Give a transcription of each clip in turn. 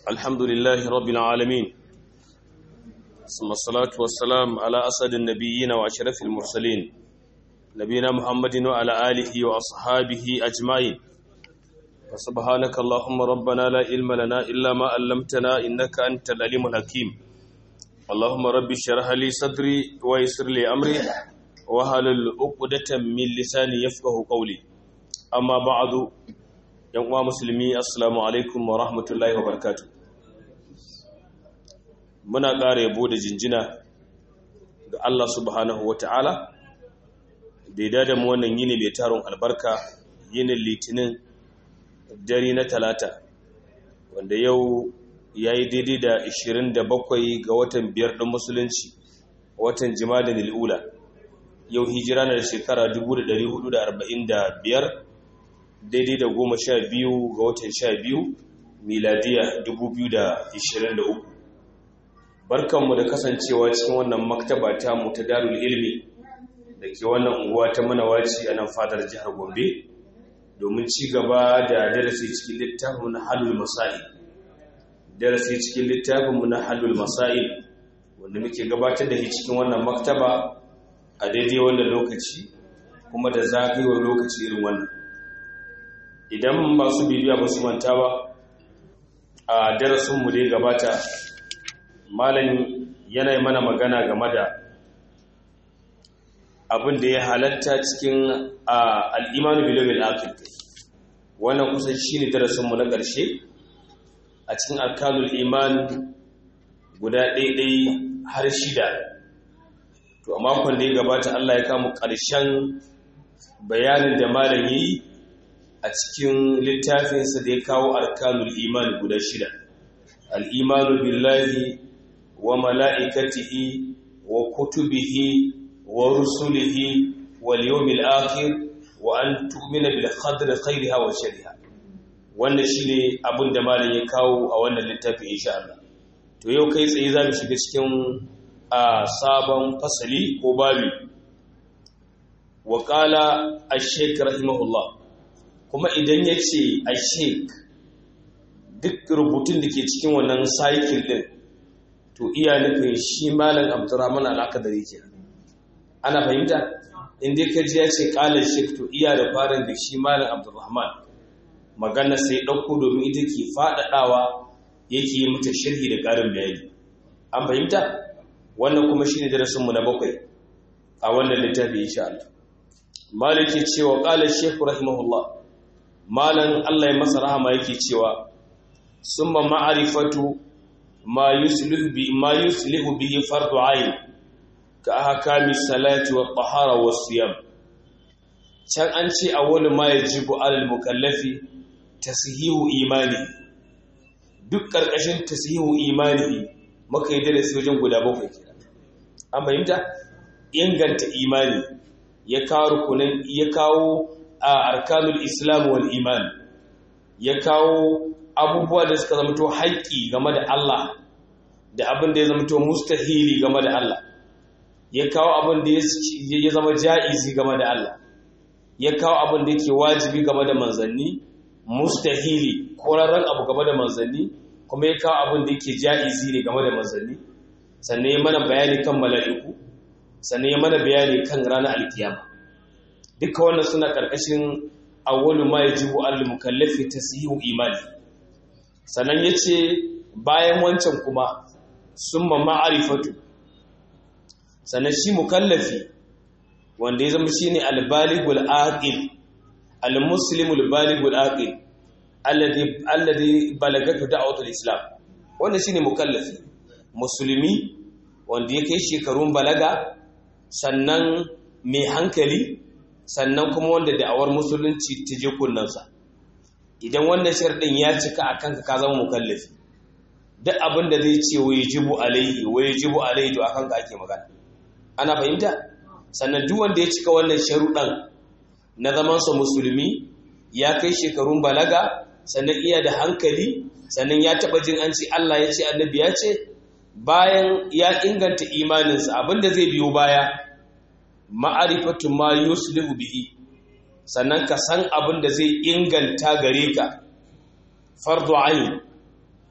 الحمد لله رب العالمين ثم الصلاة والسلام على أسد النبيين وأشرف المرسلين نبينا محمد وعلى آله وأصحابه أجمعين فسبحانك اللهم ربنا لا علم لنا إلا ما علمتنا إنك أنت العليم الحكيم اللهم رب اشرح لي صدري ويسر لي أمري وهلل عقدة من لساني يفقه قولي أما بعد yan uwa musulmi assalamu alaikum wa rahmatullahi wa barakatu muna ƙara yabo da jinjina ga Allah subhanahu wa ta'ala da ya dada mu wannan yini mai taron albarka yinin litinin dare na talata wanda yau ya yi daidai da 27 ga watan biyar ɗin musulunci watan jima'a lil'ula yau hijira na da shekara 1445 daidai da goma sha biyu ga watan sha biyu miladiya 2023 barkanmu da kasancewa cikin wannan maktaba ta mu ta darul ilmi da ke wannan unguwa ta manawaci a nan fadar jihar gombe domin ci gaba da darasi cikin littafin na halul masa'il darasi cikin littafinmu na halul masa'il wanda muke gabatar da shi cikin wannan maktaba a daidai wannan lokaci kuma da zagayewar lokaci irin wannan idan masu bibiya ba su manta ba a darasinmu da ya gabata malam yanayi mana magana game da abin da ya halatta cikin al'imanu bilomin akil wannan kusan shi ne darasinmu na ƙarshe a cikin alkalul iman guda ɗaiɗai har shida to a makon da ya gabata allah ya kamu ƙarshen bayanin da malam yi a cikin littafinsa da ya kawo arkanul iman guda shida al'imanu billahi wa mala'ikatihi wa kutubihi wa rusulihi wa liyomil akhir wa an tu'mina bil khadri khairiha wa shariha wannan shine abin da malam ya kawo a wannan littafi insha Allah to yau kai tsaye zamu shiga cikin a sabon fasali ko babi wa qala ash-shaykh rahimahullah kuma idan ya ce a sheik duk rubutun da ke cikin wannan cycle din to iya nufin shi malam abdurrahman al'akadari ke ana fahimta inda ka ji ya ce kalar sheik to iya da farin da shi malam abdurrahman magana sai ɗauko domin ita ke faɗaɗawa yake yi mata shirhi da ƙarin bayani an fahimta wannan kuma shi ne darasinmu na bakwai a wannan littafi insha Allah malik ke cewa ƙalar sheik rahimahullah malan Allah ya masa rahama yake cewa summa ma'rifatu ma yuslihu bi ma yuslihu bihi fardu ayn ka ahkami salati wa tahara wa siyam can an ce awwalu ma yajibu alal mukallafi tashihu imani duk karkashin tashihu imani maka yi darasi wajen guda bakwai kenan an fahimta inganta imani ya kawo rukunan ya kawo a arkanul islam wal iman ya kawo abubuwa da suka zamto haƙƙi game da Allah da abin da ya zamto mustahili game da Allah ya kawo abin da ya zama ja'izi game da Allah ya kawo abin da yake wajibi game da manzanni mustahili korarren abu game da manzanni kuma ya kawo abin da yake ja'izi ne game da manzanni sannan ya mana bayani kan mala'iku sannan ya mana bayani kan ranar alkiyama duka wannan suna ƙarƙashin awwalu ma yajibu al mukallafi tasihu imani sannan yace bayan wancan kuma summa ma'rifatu sannan shi mukallafi wanda ya zama shine al baligul aqil al muslimul baligul aqil alladhi alladhi balagatu da'watul islam wannan shine mukallafi musulmi wanda ya kai shekarun balaga sannan mai hankali sannan kuma wanda da'awar musulunci ta je kunnansa idan wannan sharɗin ya cika a kanka ka zama mukallafi duk abin da zai ce wa yajibu alaihi wa yajibu alaihi to akan ka ake magana ana fahimta sannan duk wanda ya cika wannan sharuɗan na zaman sa musulmi ya kai shekarun balaga sannan iya da hankali sannan ya taɓa jin an ce Allah ya ce annabi ya ce bayan ya inganta imaninsa abin da zai biyo baya ma'arifatu ma yuslihu bihi sannan ka san abin da zai inganta gare ka fardu ayin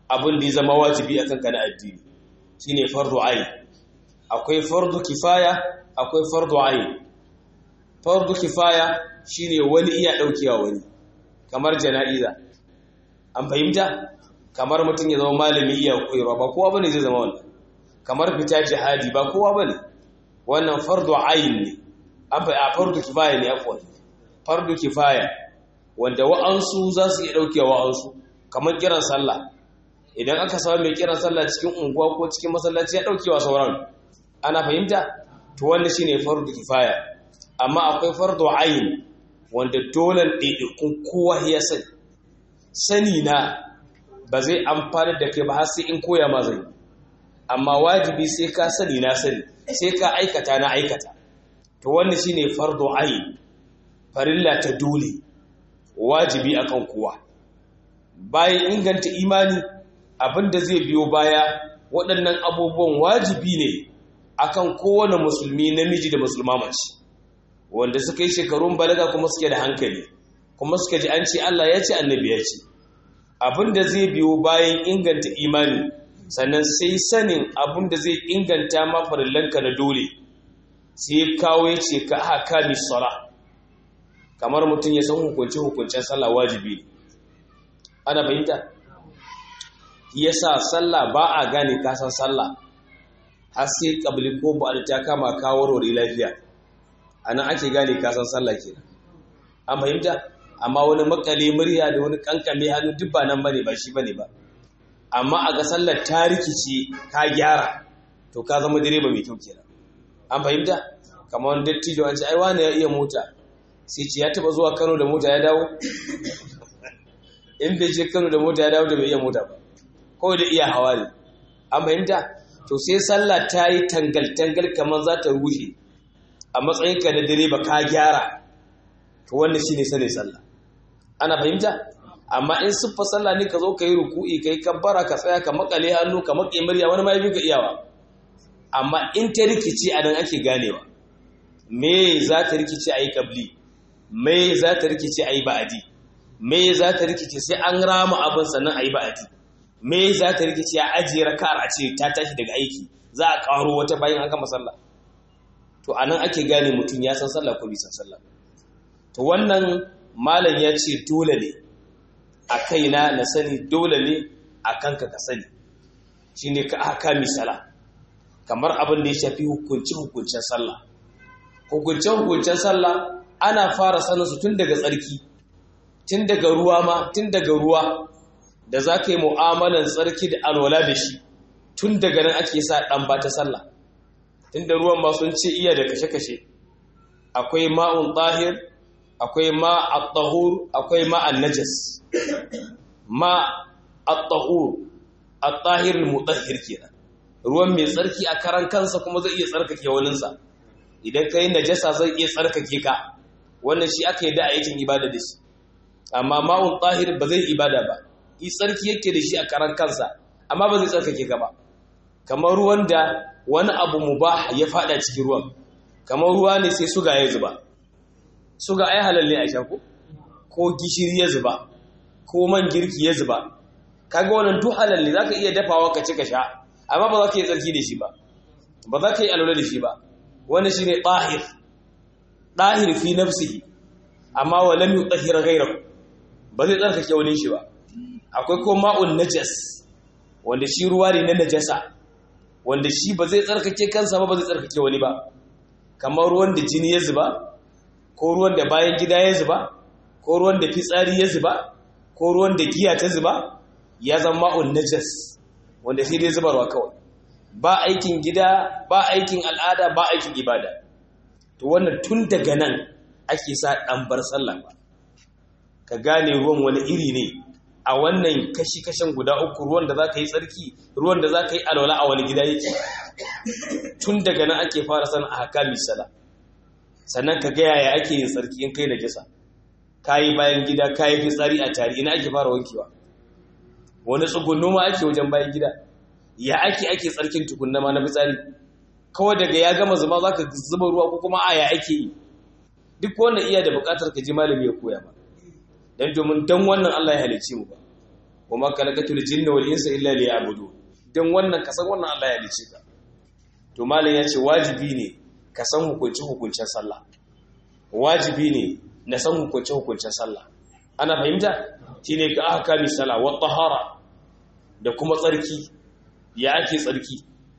abin da ya zama wajibi akan ka na addini shine fardu ayn akwai fardu kifaya akwai fardu ayn fardu kifaya shine wani iya daukewa wani kamar jana'iza an fahimta kamar mutum ya zama malami iya koyarwa ba kowa bane zai zama wannan kamar fita jihadi ba kowa bane wannan fardu ayn ne an fa a fardu kifaya ne afwan fardu kifaya wanda wa'ansu za su iya daukewa wa'ansu kamar kiran sallah idan aka samu mai kiran sallah cikin unguwa ko cikin masallaci ya daukewa sauran ana fahimta to wannan shine fardu kifaya amma akwai fardu ayn wanda dole ɗaiɗaikun kowa ya sani sani na ba zai amfani da kai ba har sai in koya ma zai amma wajibi sai ka sani na sani sai ka aikata na aikata to wannan shine fardu ayn farilla ta dole wajibi akan kowa bayan inganta imani abinda zai biyo baya waɗannan abubuwan wajibi ne akan kowane musulmi namiji da musulma mace wanda suka yi shekarun balaga kuma suke da hankali kuma suka ji an ce Allah ya ce annabi ya ce abinda zai biyo bayan inganta imani sannan sai sanin abinda zai inganta ma farillanka na dole sai kawo ya ce ka haka misala kamar mutum ya san hukunce hukuncen sallah wajibi ana fahimta yasa sallah ba a gane kasan sallah har sai kabli ko ba ta kama kawo rori lafiya anan ake gane kasan sallah kenan an fahimta amma wani makale murya da wani kankame hannu duk ba nan bane ba shi bane ba amma a ga sallar ta rikice ka gyara to ka zama direba mai kyau kenan an fahimta kamar wani dattijo an ce ai wani ya iya mota sai ce ya taba zuwa Kano da mota ya dawo in bai je Kano da mota ya dawo da bai iya mota ba kawai da iya hawa ne an fahimta to sai sallah ta yi tangal-tangal kamar za ta rushe a matsayinka na direba ka gyara to wannan shine sanin sallah ana fahimta amma in siffa sallah ne ka zo ka yi ruku'i ka yi kabbara ka tsaya ka makale hannu ka maƙe murya wani ma yabi ka iyawa amma in ta rikici a nan ake ganewa me za ta rikici a yi kabli me za ta rikici a yi ba'adi me za ta rikici sai an rama abin sannan a yi ba'adi me za ta rikici a ajiye raka'ar a ce ta tashi daga aiki za a ƙaro wata bayan an gama sallah to a nan ake gane mutum ya san sallah ko bai san sallah to wannan malam ya ce dole ne a kaina na sani dole ne a kanka ka sani shi ne ka aka misala kamar abin da ya shafi hukunci-hukuncen sallah hukuncen-hukuncen sallah ana fara saninsu tun daga tsarki tun daga ruwa ma tun daga ruwa da za ka yi mu'amalan tsarki da alwala da shi tun daga nan ake sa ɗan ba ta sallah tun da ruwan ma sun ce iya da kashe-kashe akwai ma'un ɗahir akwai ma at-tahur akwai ma an-najas ma at-tahur at-tahir al-mutahhir kenan ruwan mai tsarki a karan kansa kuma zai iya tsarkake waninsa idan kai najasa zai iya tsarkake ka wannan shi aka yi da aikin ibada da shi amma ma'un tahir ba zai ibada ba i tsarki yake da shi a karan kansa amma ba zai tsarkake ka ba kamar ruwan da wani abu mubah ya fada cikin ruwan kamar ruwa ne sai suga ya zuba suga ai halal ne a sha ko ko gishiri ya zuba ko man girki ya zuba kaga wannan duk halal ne zaka iya dafawa ka ci ka sha amma ba za ka yi tsarki da shi ba ba za ka yi alwala da shi ba wannan shine tahir tahir fi nafsihi amma wa lam yutahhir ghayrahu ba zai tsarkake wani shi ba akwai ko ma'un najas wanda shi ruwa ne na najasa wanda shi ba zai tsarkake kansa ba ba zai tsarkake wani ba kamar ruwan da jini ya zuba ko ruwan da bayan gida ya zuba ko ruwan da fitsari ya zuba ko ruwan da giya ta zuba ya zama ma'un najas wanda sai dai zubarwa kawai ba aikin gida ba aikin al'ada ba aikin ibada to wannan tun daga nan ake sa ɗan bar sallah ba ka gane ruwan wani iri ne a wannan kashi-kashin guda uku ruwan da za ka yi tsarki ruwan da za ka yi alwala a wani gida yake tun daga nan ake fara san a haka misala sannan ka gaya ya ake yin tsarki in kai na jisa ka yi bayan gida ka yi fitsari a tari ina ake fara wankewa wani tsugunno ma ake wajen bayan gida ya ake ake tsarkin tukunna ma na fitsari kawai daga ya gama zama za ka zuba ruwa ko kuma a ya ake yi duk wannan iya da buƙatar ka ji malami ya koya ba don domin don wannan Allah ya halicce mu ba kuma kalakatul jinna wal insa illa liya'budu dan wannan kasan wannan Allah ya dace ka to malam ya ce wajibi ne ka san hukunci hukuncin sallah wajibi ne na san hukunci hukuncin sallah ana fahimta shine ka aka kami sallah wa tahara da kuma tsarki ya ake tsarki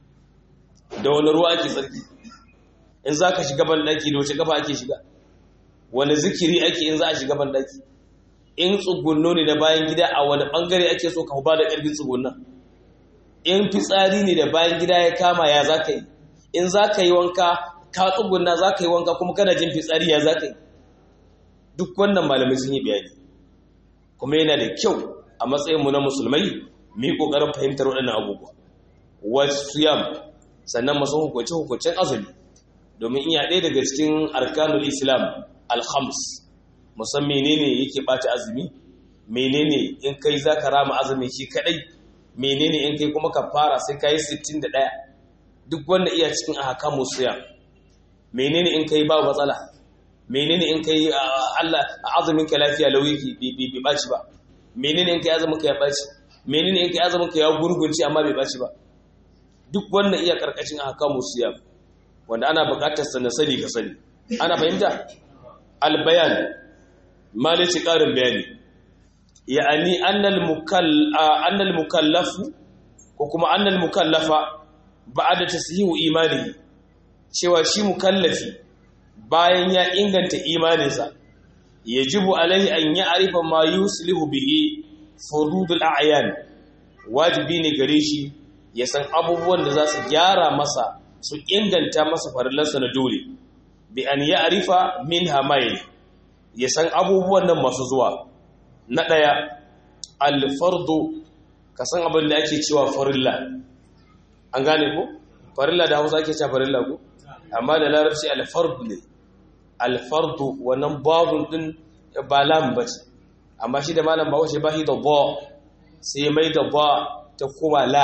da wani ruwa ake tsarki in za ka shiga banɗaki da wace kafa ake shiga wani zikiri ake in za a shiga banɗaki in tsugunno ne da bayan gida a wani ɓangare ake so ka ba da ƙarfin tsugunnan in fitsari ne da bayan gida ya kama ya za ka yi in za ka yi wanka ka tsugunna za ka yi wanka kuma kana jin fitsari ya za ka yi duk wannan malamai sun yi bayani kuma yana da kyau a matsayinmu na musulmai mu yi ƙoƙarin fahimtar waɗannan abubuwa wasu yam sannan masu hukunce hukuncen azumi domin iya ɗaya daga cikin arkanul islam alhams musan menene yake ɓata azumi menene in kai za ka rama azumi shi kaɗai menene in kai kuma ka fara sai ka yi 61 duk wanda iya cikin ahakamu siya menene in kai ba matsala menene in kai Allah azumin ka lafiya lauyi bai baci ba menene in kai azumin ka ya baci menene in kai azumin ka ya gurgunci amma bai baci ba duk wanda iya karkashin ahkamu siyam wanda ana buƙatar sa na sani ka sani ana fahimta albayan malici ƙarin bayani ya'ani annal mukall annal mukallafu ko kuma annal mukallafa ba'da tashihu imanihi cewa shi mukallafi bayan ya inganta imaninsa yajibu alaihi an ya'rifa ma yuslihu bihi furudul a'yan wajibi ne gare shi ya san abubuwan da za su gyara masa su inganta masa farillansa na dole bi an ya'rifa min hamayin ya san abubuwan nan masu zuwa na ɗaya alfardu ka san abin da ake cewa farilla an gane ko farilla da hausa ake cewa farilla ko amma da larabci alfardu ne alfardu wannan babun din ba lam ba ce amma shi da malam bawo shi ba shi da ba sai mai da ba ta kuma la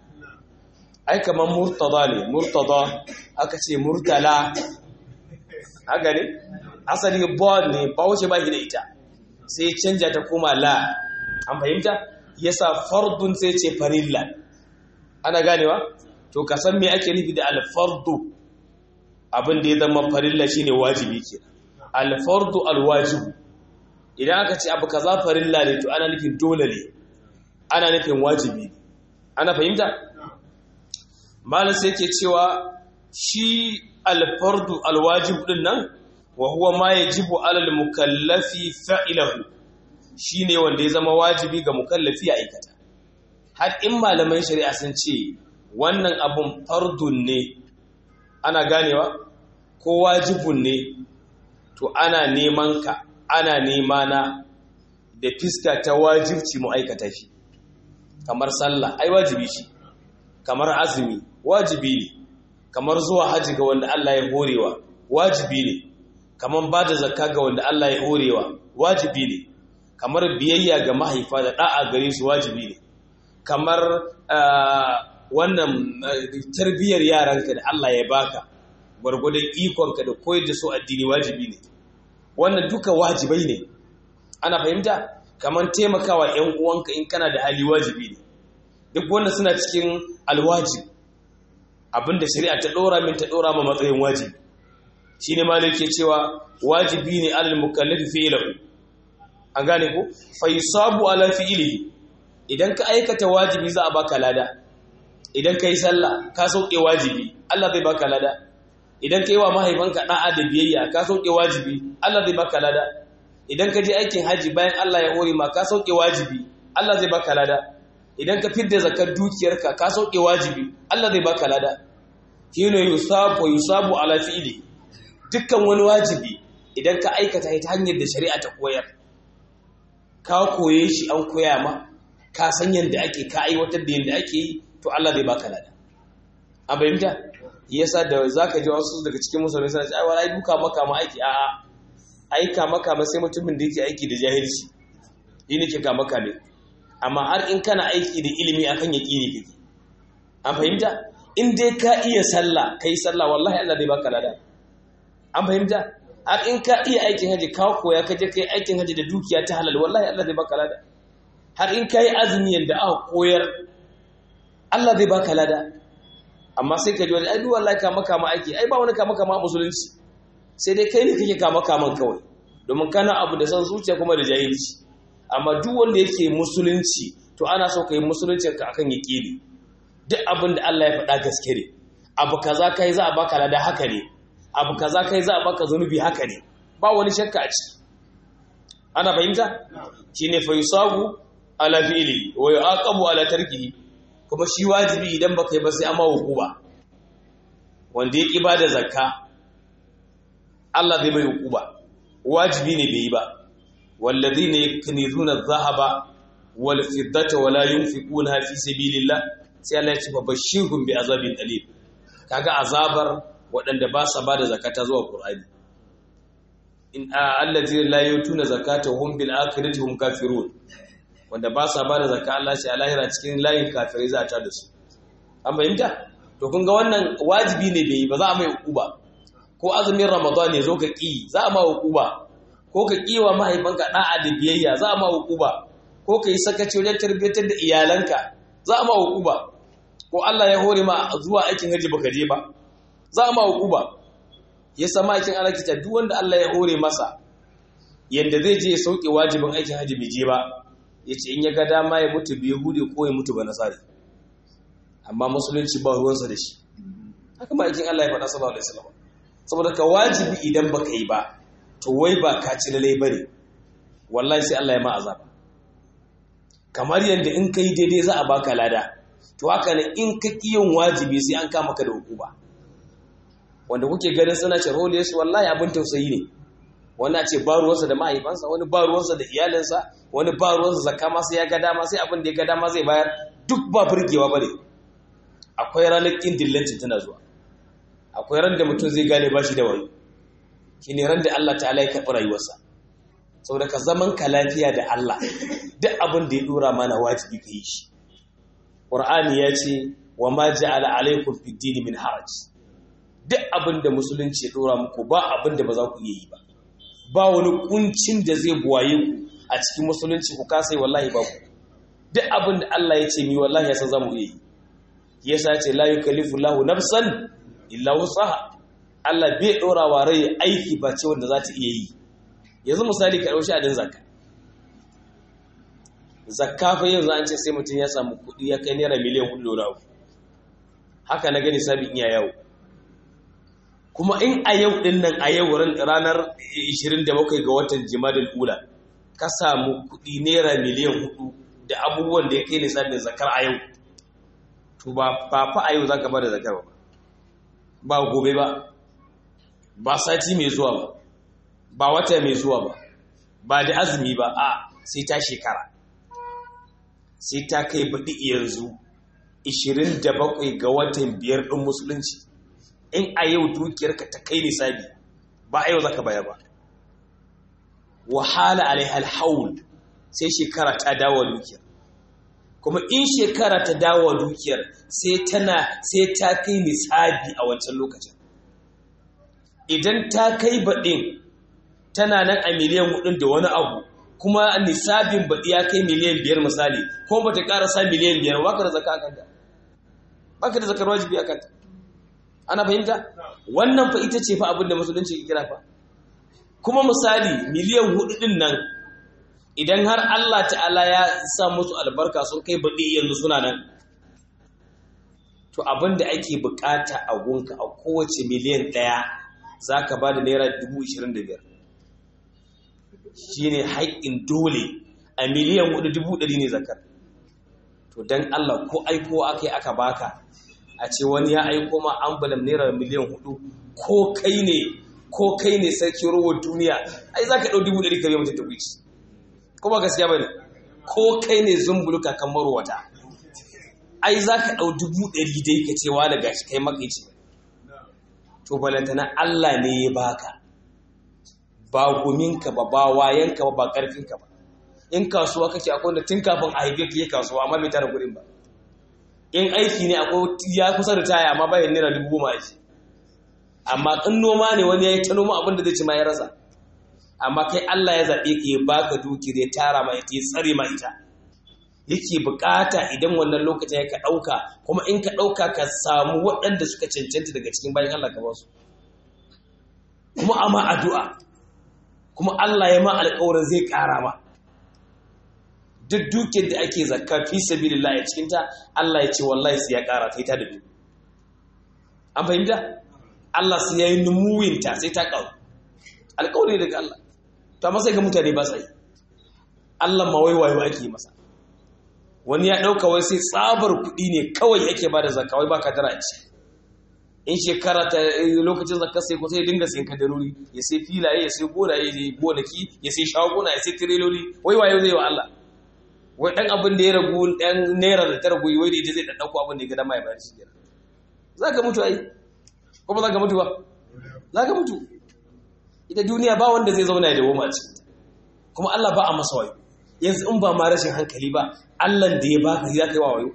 ai kamar murtada ne murtada aka ce murtala haka ne asali ba ne bawo shi ba shi da ita sai canja ta kuma la an fahimta yasa fardun sai ce farilla ana ganewa to ka san me ake nufi da alfardu abin da ya zama farilla shine wajibi ke alfardu alwajibu idan aka ce abu kaza farilla ne to ana nufin dole ne ana nufin wajibi ana fahimta malam sai yake cewa shi alfardu alwajibu din nan wa huwa ma yajibu alal mukallafi fa'ilahu shine wanda ya zama wajibi ga mukallafi ya aikata har in malaman shari'a sun ce wannan abun fardun ne ana ganewa ko wajibun ne to ana neman ka ana nema na da fiska ta wajibci mu aikata shi kamar sallah ai wajibi shi kamar azumi wajibi ne kamar zuwa haji ga wanda Allah ya horewa wajibi ne kamar ba da zakka ga wanda Allah ya horewa wajibi ne kamar biyayya ga mahaifa da da'a gare su wajibi ne kamar wannan tarbiyyar yaranka da Allah ya baka gwargwadon ikonka da koyar da su addini wajibi ne wannan duka wajibai ne ana fahimta kamar taimakawa ‘yan uwanka in kana da hali wajibi ne duk wanda suna cikin alwajib abinda shari'a ta ɗora min ta ɗora ma matsayin wajibi shi ne ma ke cewa wajibi ne alal mukallafi fi'ilahu an gane ko fa yusabu ala fi'ilihi idan ka aikata wajibi za a baka lada idan ka yi sallah ka sauke wajibi Allah zai baka lada idan ka yi wa mahaifanka da'a da biyayya ka sauke wajibi Allah zai baka lada idan ka je aikin haji bayan Allah ya hore ma ka sauke wajibi Allah zai baka lada idan ka fidda zakar dukiyarka ka sauke wajibi Allah zai baka lada kino yusabu yusabu ala fi'li dukkan wani wajibi idan ka aikata ta hanyar da shari'a ta koyar ka koye shi an koya ma ka san yadda ake ka aiwatar da yadda ake yi to Allah zai baka lada an bayyanta yasa da zaka ji wasu daga cikin musulmai suna cewa ai wala duka maka ma aiki a'a aika maka ma sai mutumin da yake aiki da jahilci yi ne ke ka maka ne amma har in kana aiki da ilimi akan yaqini kake an fahimta in dai ka iya sallah kai sallah wallahi Allah zai baka lada an fahimta har in ka iya aikin haji ka koya ka je kai aikin haji da dukiya ta halal wallahi Allah zai baka lada har in kai azumi yanda aka koyar Allah zai baka lada amma sai ka ji wani ai duk wallahi kama kama aiki ai ba wani kama kama musulunci sai dai kai ne kake kama kaman kawai domin kana abu da san zuciya kuma da jahilci amma duk wanda yake musulunci to ana so ka yi musulunci ka akan yaqini duk abin da Allah ya faɗa gaske ne abu kaza kai za a baka lada haka ne abu kaza kai za a baka zanubi haka ne ba wani shakka a ciki ana fahimta shine fa yusabu ala fi'li wa yu'aqabu ala tarkihi kuma shi wajibi idan baka yi ba sai amma hukuma wanda ya ba da zakka Allah zai mai hukuma wajibi ne bai yi ba walladhina yaknizuna adh-dhahaba wal fiddata wala yunfiquna fi sabilillah sai Allah ya ce bashirhum bi azabin alim kaga azabar waɗanda ba sa bada zakata zuwa Qur'ani in allazi la yutuna zakata hum bil akhirati hum kafirun wanda ba sa bada zakka Allah ce a lahira cikin layin kafirai za ta da su an fahimta to kun ga wannan wajibi ne bai ba za a mai hukuma ko azumin ramadan ne zo ka ki za a ma hukuma ko ka ki wa mahaifanka da'a da biyayya za a ma hukuma ko ka yi sakaci wajen tarbiyyatar da iyalanka za a ma hukuma ko Allah ya hore ma zuwa aikin haji baka je ba za a ma hukuma ya sama aikin alakita duk wanda Allah ya hore masa yanda zai je ya sauke wajibin aikin haji bai je ba ya ce in ya ga dama ya mutu bai hude ko ya mutu ba nasari amma musulunci ba ruwansa da shi haka ma aikin Allah ya faɗa sallallahu alaihi wasallam saboda ka wajibi idan baka yi ba to wai ba ka ci lalai bane wallahi sai Allah ya ma azaba kamar yadda in kai daidai za a baka lada to haka ne in ka yin wajibi sai an kama ka da hukuma wanda kuke ganin suna sharhole su wallahi abin tausayi ne wani a ce ba ruwansa da mahaifansa wani ba ruwansa da iyalinsa wani ba ruwansa zakka ma sai ya ga dama sai abin da ya ga dama zai bayar duk ba burgewa bane akwai ranar kin dillanci tana zuwa akwai ran da mutum zai gane bashi da wani shine ran da Allah ta'ala ya karɓi rayuwarsa saboda ka zaman ka lafiya da Allah duk abin da ya dora mana wajibi ka yi shi Qur'ani ya ce wa ma ja'ala alaykum fid din min haraj duk abin da musulunci ya dora muku ba abin da ba za ku iya yi ba ba wani kuncin da zai buwaye ku a cikin musulunci ku kasai wallahi ba ku duk abin da Allah ya ce mi wallahi ya san zamu iya yi yasa ce la yukallifu Allahu nafsan illa wusaha Allah bai dora wa rai aiki ba ce wanda za ta iya yi yanzu misali ka dauki adin zakka zakka fa yanzu an ce sai mutum ya samu kuɗi ya kai naira miliyan hudu da haka na gani sabin iya yawo kuma in a yau din nan a yau ranar 27 ga watan jimadin ula ka samu kuɗi naira miliyan hudu da abubuwan da ya kai lissafin zakar a yau to ba fa a yau za ka ba da zakar ba ba gobe ba ba sati mai zuwa ba ba wata mai zuwa ba ba da azumi ba a sai ta shekara sai ta kai baɗi yanzu 27 ga watan biyar ɗin musulunci in a yau dukiyarka ta kai nisabi ba a yau zaka bayar ba wahala alaiha alhaul sai shekara ta dawo dukiyar kuma in shekara ta dawo dukiyar sai tana sai ta kai nisabi a wancan lokacin idan ta kai baɗin tana nan a miliyan hudun da wani abu kuma nisabin baɗi ya kai miliyan biyar misali ko ba ta ƙarasa miliyan biyar ba ka da zaka a kanta ba ka da zakar wajibi a kanta ana fahimta wannan fa ita ce fa abin da musulunci ke kira fa kuma misali miliyan hudu din nan idan har Allah ta'ala ya sa musu albarka sun kai baɗi yanzu suna nan to abin da ake bukata a gunka a kowace miliyan ɗaya za ka ba da naira dubu ishirin da biyar shi ne haƙƙin dole a miliyan hudu dubu ɗari ne zakar to don Allah ko aiko aka yi aka baka a ce wani ya aiko ma ambulan naira miliyan hudu ko kai ne ko kai ne sarki rowar duniya ai za ka ɗau dubu ɗari kare mutum tukwici ko ba gaskiya ba ne ko kai ne zumbulu kakan marowata ai za ka ɗau dubu ɗari dai ka ce wani gashi kai makaici to balantana Allah ne ya baka ba guminka ba ba wayanka ba ba ƙarfinka ba in kasuwa kake akwai wanda tun kafin a haife ka yi kasuwa amma bai tara kuɗin ba in aiki ne akwai ya kusa da taya amma bayan naira dubu goma aiki amma in noma ne wani ya yi ta noma abin da zai ci ma ya rasa amma kai Allah ya zaɓe ka ya baka dukiyar ya tara ma ita ya tsare ma ita yake bukata idan wannan lokacin ya ka ɗauka kuma in ka ɗauka ka samu waɗanda suka cancanta daga cikin bayan Allah ka ba su kuma ama addu'a kuma Allah ya ma alƙawarin zai ƙara ma duk dukiyar da ake zakka fi sabilillah a cikin ta Allah ya ce wallahi sai ya ƙara sai ta dubu an fahimta Allah sai ya yi numuwin ta sai ta ƙaru alƙawari daga Allah to amma sai ga mutane ba sa yi Allah ma wai wayo ake masa wani ya ɗauka wai sai tsabar kuɗi ne kawai ake ba da zakka wai ba ka dara ce in shekara ta lokacin zakka sai ko sai dinga sayan kadarori ya sai filaye ya sai gonaye ya gonaki ya sai shaguna ya sai tireloli wai wayo zai wa Allah wai dan abin da ya ragu dan naira da ta ragu wai da zai dan dauko abin da ya ga dama ya bayar shi kenan zaka mutu ai ko ba zaka mutu ba zaka mutu ita duniya ba wanda zai zauna ya dawo ma cikin kuma Allah ba a masa wayo yanzu in ba ma rashin hankali ba Allah da ya baka ya kai wa wayo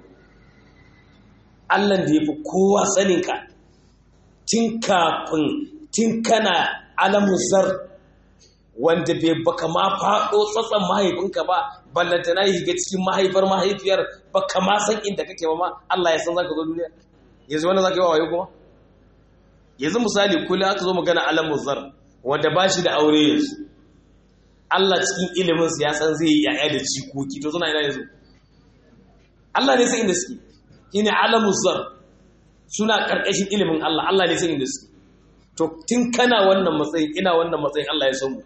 Allah da ya fi kowa sanin ka tun kafin tun kana alamun zar wanda bai baka ma faɗo tsatsan mahaifinka ba ballanta na yi shiga cikin mahaifar mahaifiyar baka ma san inda kake ba ma Allah ya san zaka zo duniya yanzu wanda zaka yi wa wayo kuma yanzu misali kula aka zo magana alamun zar wanda ba shi da aure yanzu Allah cikin ilimin ya san zai yi yaya da jikoki to suna ina yanzu Allah ne sai inda suke shine alamun zar suna ƙarƙashin ilimin Allah Allah ne sai inda suke to tun kana wannan matsayin ina wannan matsayin Allah ya san mu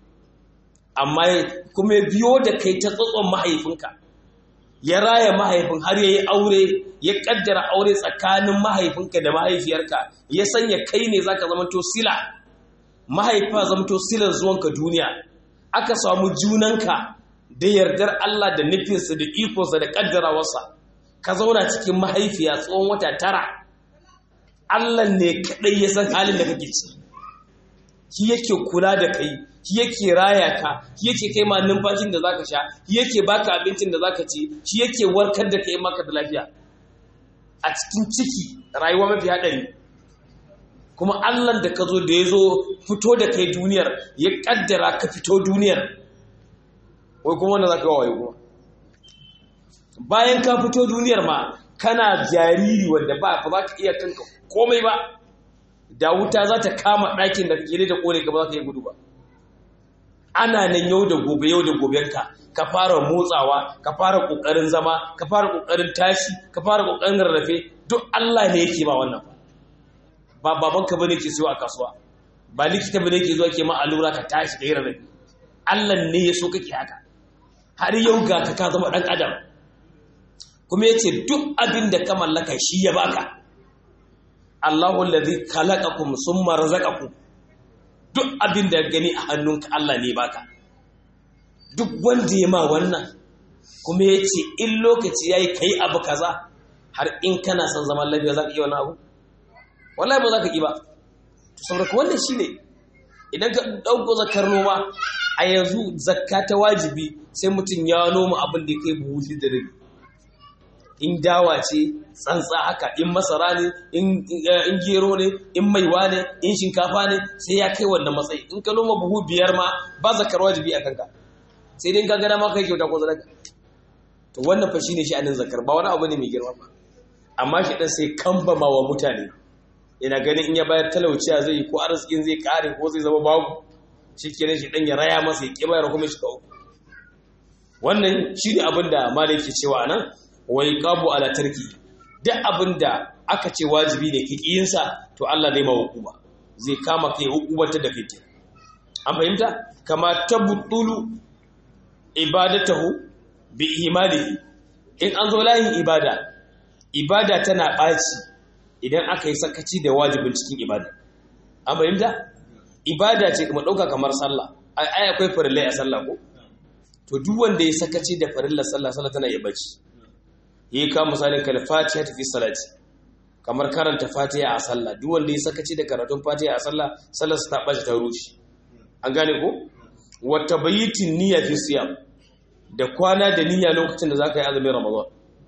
amma kuma ya biyo da kai ta tsotson mahaifinka ya raya mahaifin har ya yi aure ya kaddara aure tsakanin mahaifinka da mahaifiyarka ya sanya kai ne zaka zama to sila mahaifa zama to silar zuwanka duniya aka samu junanka da yardar Allah da nufinsa da ikonsa da kaddarawarsa ka zauna cikin mahaifiya tsawon wata tara Allah ne kaɗai ya san halin da kake ci shi yake kula da kai shi yake raya ka shi yake kai ma numfashin da zaka sha shi yake baka abincin da zaka ci shi yake warkar da kai maka da lafiya a cikin ciki rayuwa mafi haɗari kuma Allah da ka zo da ya zo fito da kai duniyar ya kaddara ka fito duniyar wai kuma wanda zaka wayo kuma bayan ka fito duniyar ma kana jariri wanda ba za ka iya kanka komai ba da wuta za ta kama ɗakin da kake da kone ka ba za ka iya gudu ba ana nan yau da gobe yau da gobenka ka fara motsawa ka fara ƙoƙarin zama ka fara ƙoƙarin tashi ka fara ƙoƙarin rarrafe duk Allah ne yake ba wannan ba babanka bane ke siyo a kasuwa ba likita bane ke zuwa ke ma allura ka tashi ka yi rarrafe Allah ne ya so kake haka har yau ga ka ka zama ɗan adam kuma ya ce duk abin da ka mallaka shi ya baka Allahu allazi khalaqakum summa razaqakum duk abin da gani a hannunka Allah ne baka duk wanda ya ma wannan kuma ya ce in lokaci yayi kai abu kaza har in kana son zaman lafiya za ka iya wani abu wallahi ba za ka yi ba to saboda wannan shine idan ka dauko zakar noma a yanzu zakka ta wajibi sai mutum ya noma abin da ya kai buhu da rabi in dawa ce tsantsa haka in masara ne in gero ne in maiwa ne in shinkafa ne sai ya kai wannan matsayi in ka noma buhu biyar ma ba zakar wajibi a kanka sai dai ka gana ma kai kyauta ko sadaka to wannan fa shine shi anin zakar ba wani abu ne mai girma ba amma shi dan sai kambama wa mutane ina ganin in ya bayar talauciya zai yi ko arzikin zai kare ko zai zama babu shikenan shi dan ya raya masa ya kibayar kuma shi kawo wannan shine abin da malai ke cewa anan wai qabu ala tarki duk abinda aka ce wajibi ne ki kiyinsa to Allah zai ma hukuma zai kama kai hukumata da kai an fahimta kama tabtulu ibadatahu bi imalihi in an zo layin ibada ibada tana ɓaci idan aka yi sakaci da wajibin cikin ibada an fahimta ibada ce kuma ɗauka kamar sallah ai akwai farillai a sallah ko to duk wanda ya sakaci da farillar sallah sallah tana iya bacci yi ka misalin kal fatiha tafi salati kamar karanta fatiha a sallah duk wanda ya sakaci da karatun fatiha a sallah sallar ta bace ta rushe an gane ko wa tabayitin niyya fi siyam da kwana da niyya lokacin da zaka yi azumin ramadan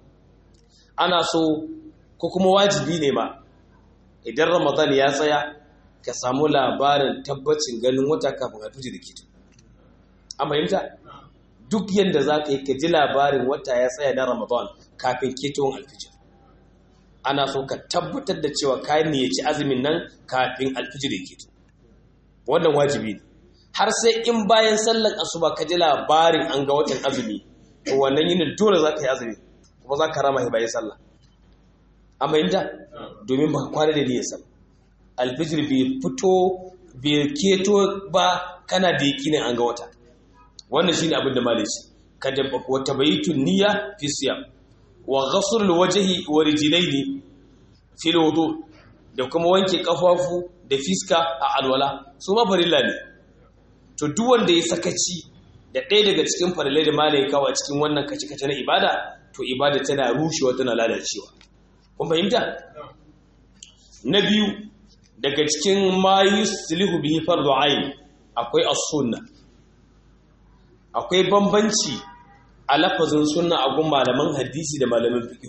ana so ko kuma wajibi ne ma idan ramadan ya tsaya ka samu labarin tabbacin ganin wata kafin a tuji da kito an fahimta duk yadda za ka yi ka ji labarin wata ya tsaya na ramadan kafin ketowar alfijir ana so ka tabbatar da cewa ka ci azumin nan kafin alfijir ya keto wannan wajibi ne har sai in bayan sallan asuba ka ji labarin an ga watan azumi to wannan yinin dole za ka yi azumi kuma za ka rama shi bayan sallah amma inda domin ba kwana da niyyar sallah alfijir bai fito bai keto ba kana da yakinin an ga wata wannan shine abin da malai shi kada wa tabayitun niyya fi siyam wa ghasl wajhi wa rijlaini fi wudu da kuma wanke kafafu da fiska a alwala su ma farilla ne to duk wanda ya sakaci da ɗaya daga cikin farillai da malai kawo a cikin wannan kace-kace na ibada to ibada tana rushewa tana lalacewa kun fahimta na biyu daga cikin ma yuslihu bihi fardu ayn akwai as-sunna akwai bambanci a lafazin sunna a gun malaman hadisi da malamin fiqh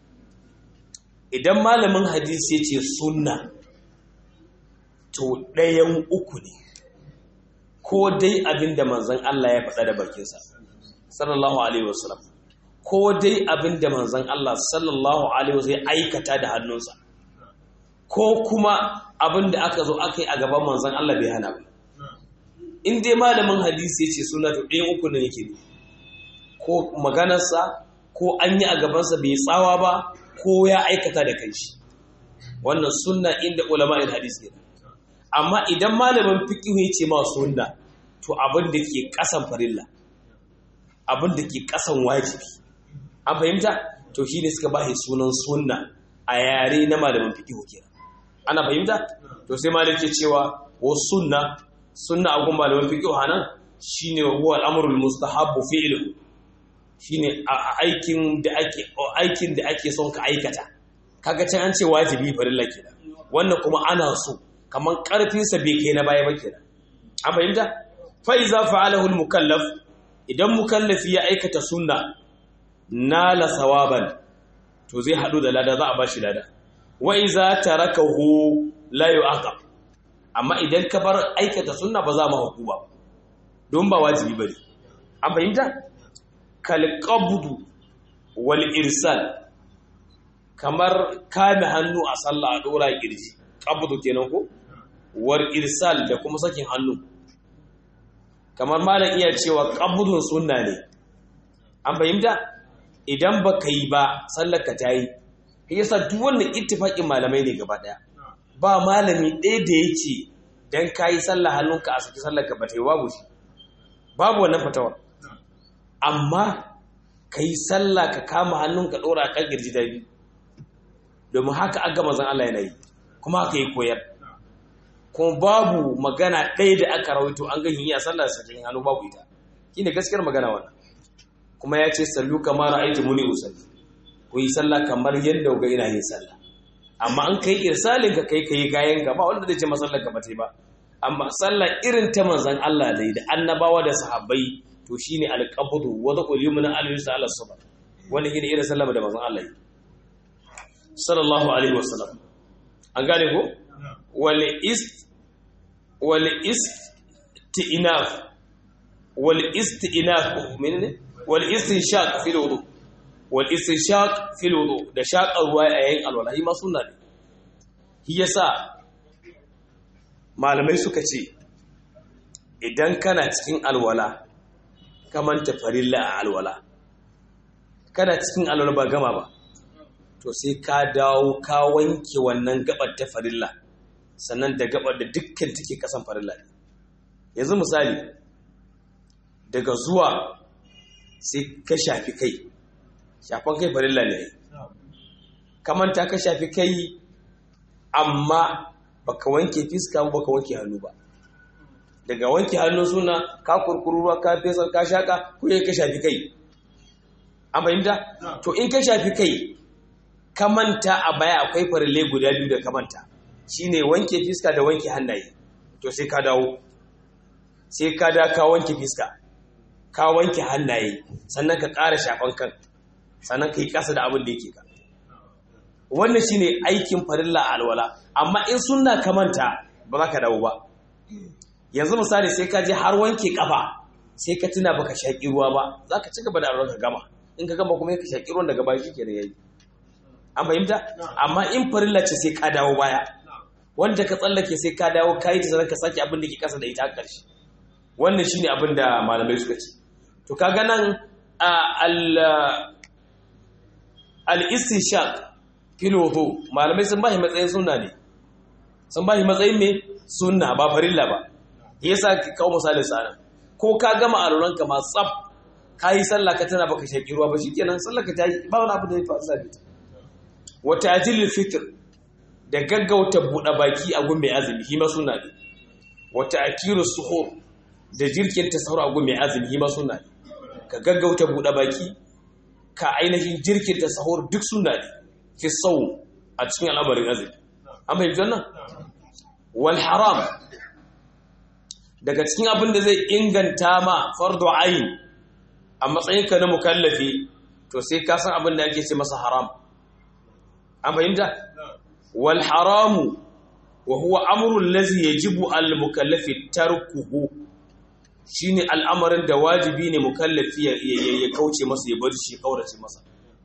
idan malamin hadisi ya ce sunna to ɗayan uku ne ko dai abinda manzon Allah ya faɗa da bakinsa sallallahu alaihi wasallam ko dai abinda manzon Allah sallallahu alaihi wasallam ya aikata da hannunsa ko kuma abinda aka zo aka yi a gaban manzon Allah bai hana ba in dai malamin hadisi ya ce suna to ɗayan uku ne yake ko maganarsa ko an yi a gabansa bai tsawa ba ko ya aikata da kanshi wannan sunna inda ulama'in hadisi ne amma idan malamin fiqh ya ce ma sunna to abin da ke kasan farilla abin da ke kasan wajibi an fahimta to shine suka bashi sunan sunna a yare na malamin fiqh kenan ana fahimta to sai malik ke cewa wa sunna sunna a gun malamin fiqh hanan shine huwa al-amrul mustahabbu fi'lu shine aikin da ake aikin da ake son ka aikata kaga can an ce wajibi farilla kenan wannan kuma ana so kaman karfin sa bai kai na baya ba kenan an fahimta fa iza fa'alahu al-mukallaf idan mukallafi ya aikata sunna nala sawaban to zai hadu da lada za a bashi lada wa iza tarakahu la yu'aqab amma idan ka bar aikata sunna ba za mu hukuma don ba wajibi bane an fahimta kal qabdu wal irsal kamar kame hannu a sallah a dora kirji qabdu kenan ko war irsal da kuma sakin hannu kamar malam iya cewa qabdun sunna ne an fahimta idan baka yi ba sallar ka tayi yasa duk wannan ittifaqin malamai ne gaba daya ba malami ɗaya da yake dan kayi sallah hannunka a saki sallar ka ba ta yi babu shi babu wannan fatawar amma kai sallah ka kama hannunka ɗora a kan girji da biyu domin haka an gama zan Allah yana yi kuma haka yi koyar kuma babu magana ɗaya da aka rawaito an ga yi a sallar sakin hannu babu ita shine gaskiyar magana wannan kuma ya ce sallu kamar ra'aytu muni usalli ku yi sallah kamar yadda ga ina yin sallah amma an kai irsalin ka kai kai kayan ka ba wanda zai ce masallar ka bata ba amma sallah irin ta manzon Allah dai da annabawa da sahabbai to shine alqabdu wa dhul yumna al-yusa ala sabr wani shine irin sallama da manzon Allah yi sallallahu alaihi wasallam an gane ko wal ist wal istinaf wal istinaf menene wal istinshaq fil wudu wal istinshaq fil wudu da shaqar ruwa a yayin alwala shi ma sunna ne shi yasa malamai suka ce idan kana cikin alwala ka manta farilla a alwala kana cikin alwala ba gama ba to sai ka dawo ka wanke wannan gabar ta farilla sannan da gabar da dukkan take kasan farilla ne yanzu misali daga zuwa sai ka shafi kai shafan kai farilla ne kamanta ka shafi kai amma baka wanke fiska ba baka wanke hannu ba daga wanke hannu suna ka kurkuru ruwa ka fesa ka shaka ko ka shafi kai an fahimta to in ka shafi kai ka manta a baya akwai farille guda biyu da ka manta shine wanke fiska da wanke hannaye to sai ka dawo sai ka da ka wanke fiska ka wanke hannaye sannan ka ƙara shafan kan sannan ka yi ƙasa da abin da yake ka wannan shine aikin farilla a alwala amma in sunna ka manta ba za ka dawo ba yanzu misali sai ka je har wanke kafa sai ka tuna baka shaƙi ruwa ba za ka ci gaba da alwala ka gama in ka gama kuma ka shaƙi ruwan daga baya shi kenan yayi an fahimta amma in farilla ce sai ka dawo baya wanda ka tsallake sai ka dawo ka yi ta ka sake abin da ke kasa da ita a ƙarshe wannan shine abin da malamai suka ce to kaga nan al-istishaq fil wudu malamai sun bashi matsayin sunna ne sun bashi matsayin me sunna ba farilla ba yasa kawo misali sana ko ka gama aluran ka ma tsaf kai sallah ka tana baka shaki ruwa ba shikenan sallah ka tayi ba wani abu da ya faru sabi wa ta'jil fitr da gaggauta buɗe baki a gun mai azumi shi ma sunna ne wa ta'kiru suhur da jirkin tasawur a gun mai azumi shi ma sunna ne ka gaggauta buɗe baki ka ainihin jirkin tasawur duk sunna ne fi sau a cikin al'amarin azumi an fahimci wannan wal haram daga cikin abin da zai inganta ma fardu ayin a matsayinka na mukallafi to sai ka san abin da ake ce masa haram an fahimta wal haramu wa huwa amrun lazi yajibu al mukallafi tarkuhu shine al'amarin da wajibi ne mukallafi ya kauce masa ya bar shi kaurace masa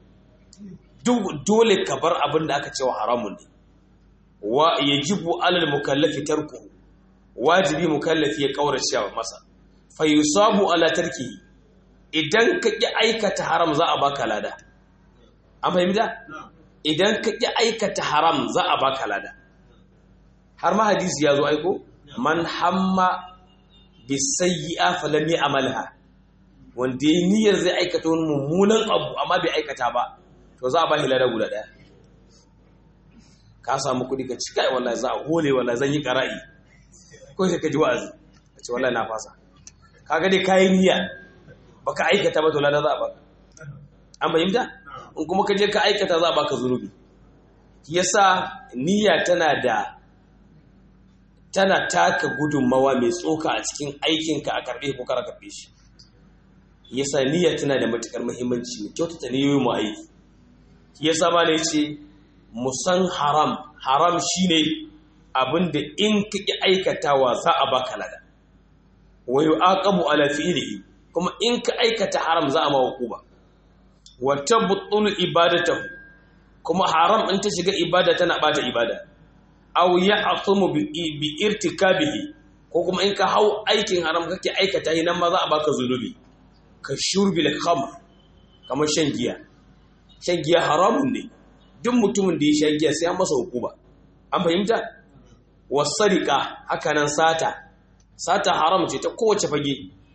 dole ka bar abin da aka ce wa haramun ne wa yajibu alal mukallafi tarku wajibi mukallafi ya kaurace masa fa yusabu ala tarkihi idan ka ki aikata haram za a baka lada an fahimta idan ka ki aikata haram za a baka lada har ma hadisi ya zo aiko man hamma bisayyi'a falam ya'malha wanda ya niyyar zai aikata wani mummunan abu amma bai aikata ba to za a ba lada guda ɗaya ka samu kuɗi ka cika wallahi za a hole wallahi zan yi ƙara'i ko sai ka ji wa'azi ka ce wallahi na fasa ka ga dai kayi niyya baka aikata ba to lada za a baka an fahimta in kuma ka je ka aikata za a baka zunubi yasa niyya tana da tana taka gudunmawa mai tsoka a cikin aikinka a karɓe ko kara karɓe shi yasa niyya tana da matukar muhimmanci mu kyautata niyoyin mu aiki yasa ma ne ce musan haram haram shine abinda in ka ki aikatawa za a baka lada wa yu'aqabu ala fi'lihi kuma in ka aikata haram za a ma hukuma wa tabtul ibadatahu kuma haram in ta shiga ibada tana bata ibada aw ya'tumu bi irtikabihi ko kuma in ka hau aikin haram kake aikata nan ma za a baka zunubi ka shurbil khamr kamar shan giya shan giya haramun ne duk mutumin da ya sha giya sai an masa hukuma an fahimta wasarika haka nan sata sata haram ce ta kowace fage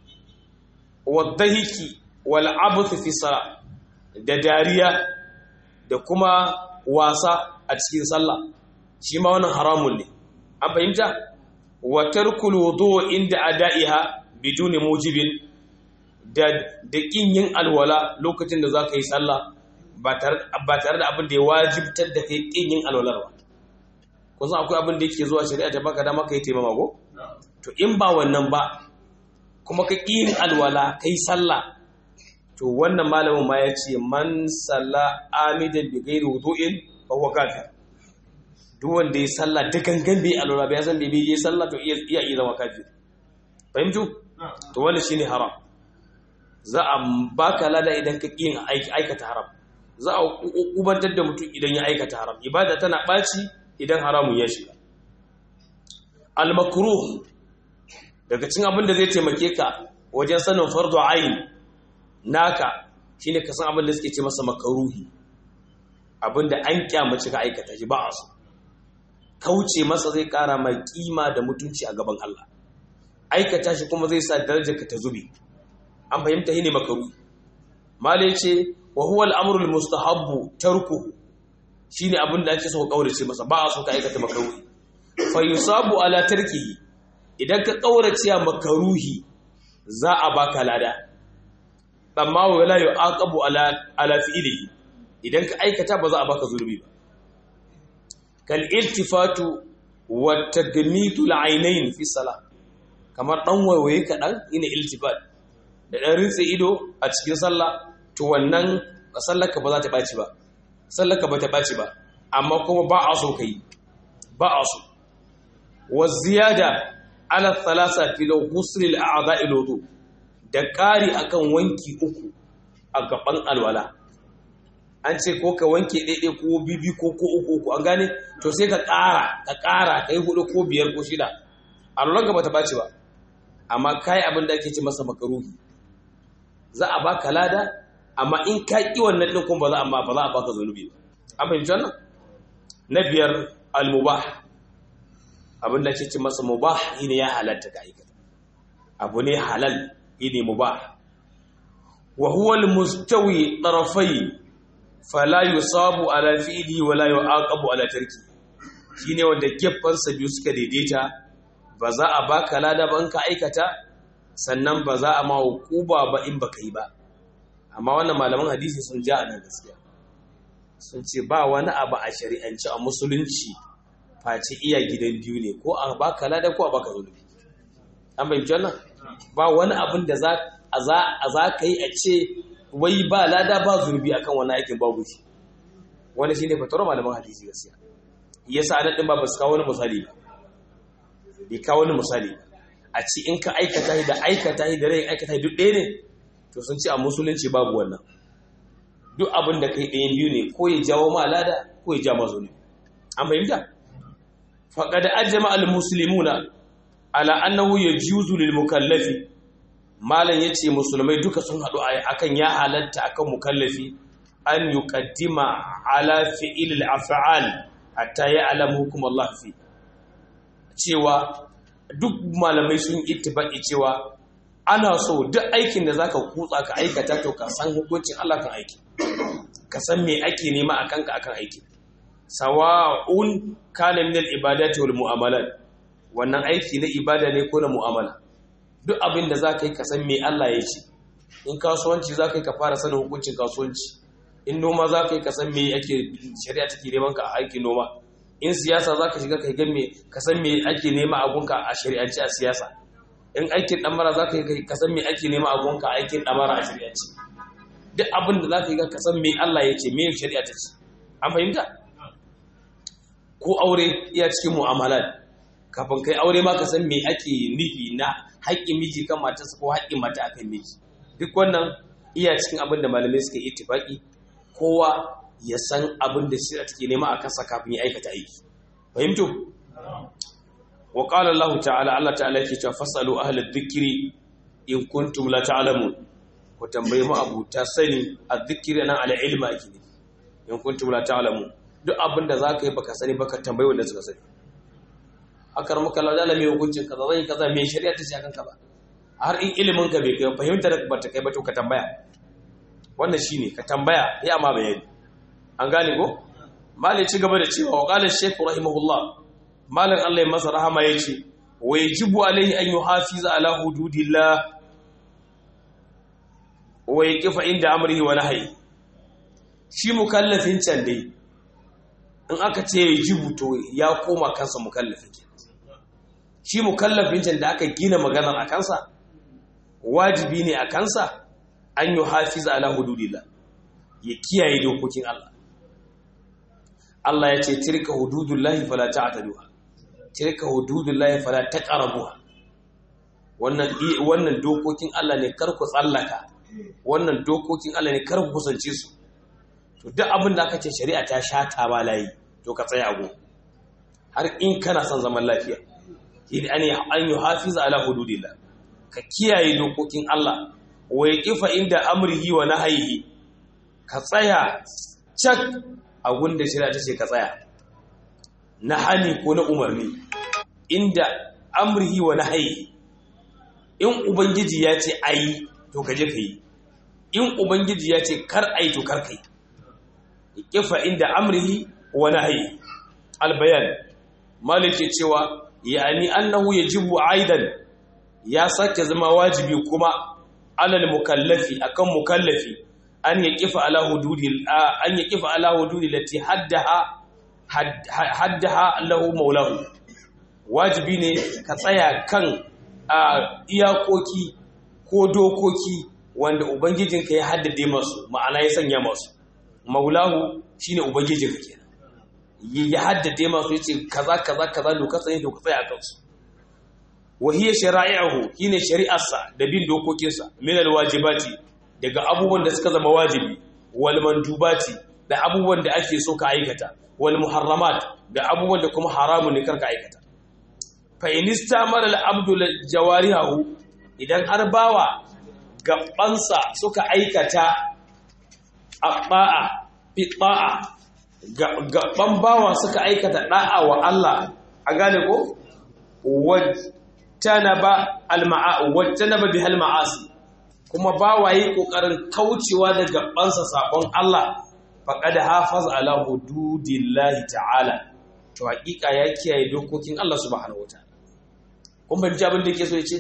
wadahiki wal abuth fi sala da dariya da kuma wasa a cikin sallah shi ma wannan haramun ne an fahimta wa tarkul wudu inda adaiha biduni mujibin da da kin yin alwala lokacin da zaka yi sallah ba tare da abin da ya wajibtar da kai kin yin alwalar ba kun san akwai abin da yake zuwa shari'a ta baka dama kai taimama ko to in ba wannan ba kuma ka yin alwala kai sallah to wannan malamin ma ya ce man salla amidan bi ghairi wudu'in fa huwa kafir duk wanda ya sallah da gangan bai alwala bai san bai yi sallah to iya iya zama kafir fahimtu to wannan shine haram za a baka lada idan ka yin aikata haram za a ubantar da mutum idan ya aikata haram ibada tana ɓaci idan haramun ya shiga al-makruh daga cin abin da zai taimake ka wajen sanin fardu ayin naka shine ka san abin da suke ce masa makaruhi abin da an kyamace ka aikata shi ba a so kauce masa zai kara mai kima da mutunci a gaban Allah aikata shi kuma zai sa darajar ka ta zube an fahimta shine makaruhi malai ce wa huwa al-amru al-mustahabbu tarkuhu shine abin da ake so ka kaurace masa ba a so ka aikata makaruhi fa yusabu ala tarkihi idan ka kaurace makaruhi za a baka lada amma wala yu'aqabu ala ala fi'lihi idan ka aikata ba za a baka zurbi ba kal iltifatu wa tagmitu al-aynayn fi salah kamar dan waiwaye kadan ina iltifat da dan rinse ido a cikin sallah to wannan sallarka ba za ta baci ba sallarka ba ta baci ba amma kuma ba a so kai ba a so wa ziyada ala thalasa fi ghusl al-a'dha'i wudu da ƙari akan wanki uku a gaban alwala an ce ko ka wanke ɗaiɗai ko bibi ko ko uku uku an gane to sai ka ƙara ka ƙara ka yi hudu ko biyar ko shida alwalan gaba ta ɓaci ba amma kai abin da ake ce masa makaruhi za a baka lada amma in ka ƙi wannan ɗin kuma ba za a ba za a baka zunubi ba an fahimci wannan na biyar al-mubah abin da ake ce masa mubah shine ya halatta ka aikata abu ne halal shine mubah wa huwa al-mustawi tarafayn fala yusabu ala fi'li wa la yu'aqabu ala tarki shine wanda geffansa biyu suka daidaita ba za a baka lada ba in ka aikata sannan ba za a ma hukuba ba in baka yi ba amma wannan malaman hadisi sun ja nan gaskiya sun ce ba wani abu a shari'anci a musulunci face iya gidan biyu ne ko a baka lada ko a baka zulubi an bayyana wannan ba wani abin da za a za ka yi a ce wai ba lada ba zurbi akan wani aikin babu shi wani shi ne fatawar malaman hadisi gaskiya yasa anan din ba ba su kawo wani misali ba bai kawo wani misali ba a ci in ka aikata da aikata da rai aikata duk ɗaya ne to sun ce a musulunci babu wannan duk abin da kai ɗayan biyu ne ko ya jawo ma lada ko ya ja ma zunubi an fahimta faqad ajma al muslimuna ala annahu yajuzu lil mukallafi malam ya ce musulmai duka sun haɗu akan ya halatta akan mukallafi an yi ƙaddima ala fi'ilil af'al hatta ya alamu hukum Allah fi cewa duk malamai sun ittifaqi cewa ana so duk aikin da zaka kutsa ka aikata to ka san hukuncin Allah kan aiki ka san me ake nema akan ka akan aiki sawa'un kana min al-ibadati wal mu'amalat wannan aiki na ibada ne ko na mu'amala duk abin da za ka yi ka san me Allah ya ce in kasuwanci za ka yi ka fara sanin hukuncin kasuwanci in noma za ka yi ka san me ake shari'a take neman ka a aikin noma in siyasa za ka shiga ka gan me ka san me ake nema a gunka a shari'ance a siyasa in aikin ɗamara za ka yi ka san me ake nema a gunka a aikin ɗamara a shari'ance duk abin da za ka yi ka san me Allah ya ce me shari'a ta ce an fahimta ko aure iya cikin mu'amalat kafin kai aure ma ka san me ake nufi na haƙƙin miji kan matarsa ko haƙƙin mata akan miji duk wannan iya cikin abin da malamai suka yi ittifaqi kowa ya san abin da shirya take nema a kansa kafin ya aikata aiki fahimtu wa qala Allah ta'ala Allah ta'ala yake cewa fasalu ahli dhikri in kuntum la ta'lamun ku tambaye mu abu ta sani adh-dhikri nan ala ilma ake ne in kuntum la ta'lamun duk abin da zaka yi baka sani baka tambaye wanda suka sani akar maka laudala mai hukuncin kaza zai kaza mai shari'a ta shakan kaza har in ilimin ka bai kai fahimtar ba ta kai ba to ka tambaya wannan shine ka tambaya ya ma bayani an gane ko malai ci gaba da cewa wa qala shaykh rahimahullah malan Allah ya masa rahama yace wa yajibu alaihi an yuhafiza ala hududillah wa yaqifa inda amrihi wa nahyi shi mukallafin can dai in aka ce yajibu to ya koma kansa mukallafin kenan shi mukallafin can da aka gina maganar a kansa wajibi ne a kansa an yi hafiza ala hududillah ya kiyaye dokokin Allah Allah ya ce tilka hududullahi fala ta'taduha tilka hududullahi fala taqrabuha wannan wannan dokokin Allah ne kar ku tsallaka wannan dokokin Allah ne kar ku kusance su to duk abin da aka ce shari'a ta shata ba layi to ka tsaya go har in kana son zaman lafiya shine an an yuhafiza ala hududillah ka kiyaye dokokin Allah wa yaqifa inda amrihi wa nahyihi ka tsaya cak a gunda shari'a ta ce ka tsaya na hani ko na umarni inda amrihi wa nahyihi in ubangiji ya ce ayi to ka je ka yi in ubangiji ya ce kar ayi to kar kai yaqifa inda amrihi wa nahyihi albayan malike cewa yani annahu yajibu aidan ya sake zama wajibi kuma alal mukallafi akan mukallafi an yaqifa ala hududi an yaqifa ala hududi lati haddaha haddaha lahu maulahu wajibi ne ka tsaya kan iyakoki ko dokoki wanda ubangijinka ya haddade masu ma'ana ya sanya masu maulahu shine ubangijinka kenan ya haddade masu yace kaza kaza kaza doka sanya doka tsaya kansu wa hiya shara'i'uhu shine shari'arsa da bin dokokinsa min alwajibati daga abubuwan da suka zama wajibi wal mandubati da abubuwan da ake so ka aikata wal muharramat da abubuwan da kuma haramun ne karka aikata fa in istamara al abdu jawarihu idan har bawa gabansa suka aikata abba'a fi ta'a gaban bawa suka aikata da'a wa Allah a gane ko wajtanaba al-ma'a wajtanaba bihal ma'asi kuma bawaye kokarin kaucewa da gabansa sabon Allah faqad hafaza ala hududillahi ta'ala to hakika ya kiyaye dokokin Allah subhanahu wataala kun ban abin da yake so yace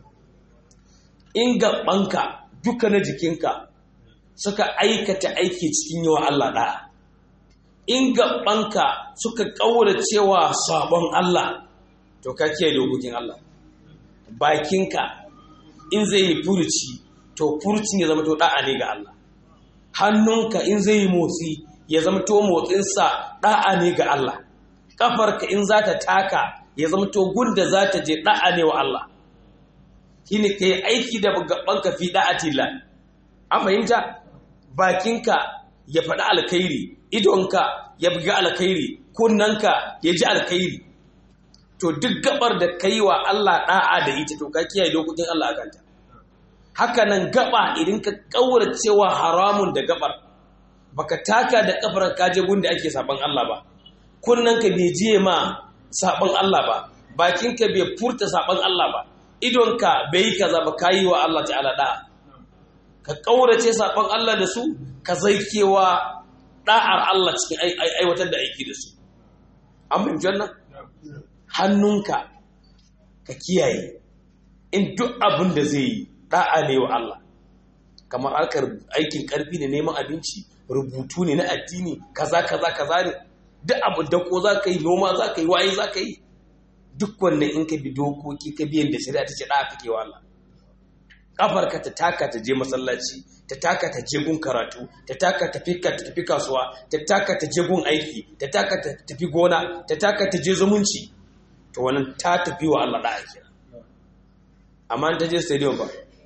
in gabanka duka na jikinka suka aikata aiki cikin yawa Allah da'a in gabanka suka kaura cewa sabon Allah to ka kiyaye dokokin Allah bakinka in zai yi furuci to furucin ya zama to da'a ne ga Allah hannunka in zai yi motsi ya zama to motsinsa da'a ne ga Allah kafarka in za ta taka ya zama to gunda za ta je da'a ne wa Allah shine kai aiki da gabanka fi da'atillah an fahimta bakinka ya faɗi alkhairi idonka ya buga alkhairi kunnanka ya ji alkhairi to duk gabar da kai wa Allah da'a da ita to ka kiyaye dokokin Allah akanta haka nan gaba idan ka kaura cewa haramun da gabar baka taka da kafar ka je gunda ake saban Allah ba kunnanka bai jiye ma saban Allah ba bakinka bai furta saban Allah ba idonka bai yi kaza ba kayi wa Allah ta'ala da'a ka kaurace saban Allah da su ka zaikewa da'ar Allah cikin aiwatar da aiki da su an fahimci wannan hannunka ka kiyaye in duk abin da zai yi da'a ne wa Allah kamar harkar aikin karfi ne neman abinci rubutu ne na addini kaza kaza kaza ne duk abu da ko za ka yi noma za ka yi waye za ka yi duk wannan in ka bi dokoki ka biyan da shari'a ta ce da'a kake wa Allah kafarka ta taka ta je masallaci ta taka ta je gun karatu ta taka ta fika ta tafi kasuwa ta taka ta je gun aiki ta taka ta tafi gona ta taka ta je zumunci to wannan ta tafi wa Allah da'a kira amma ta je stadium ba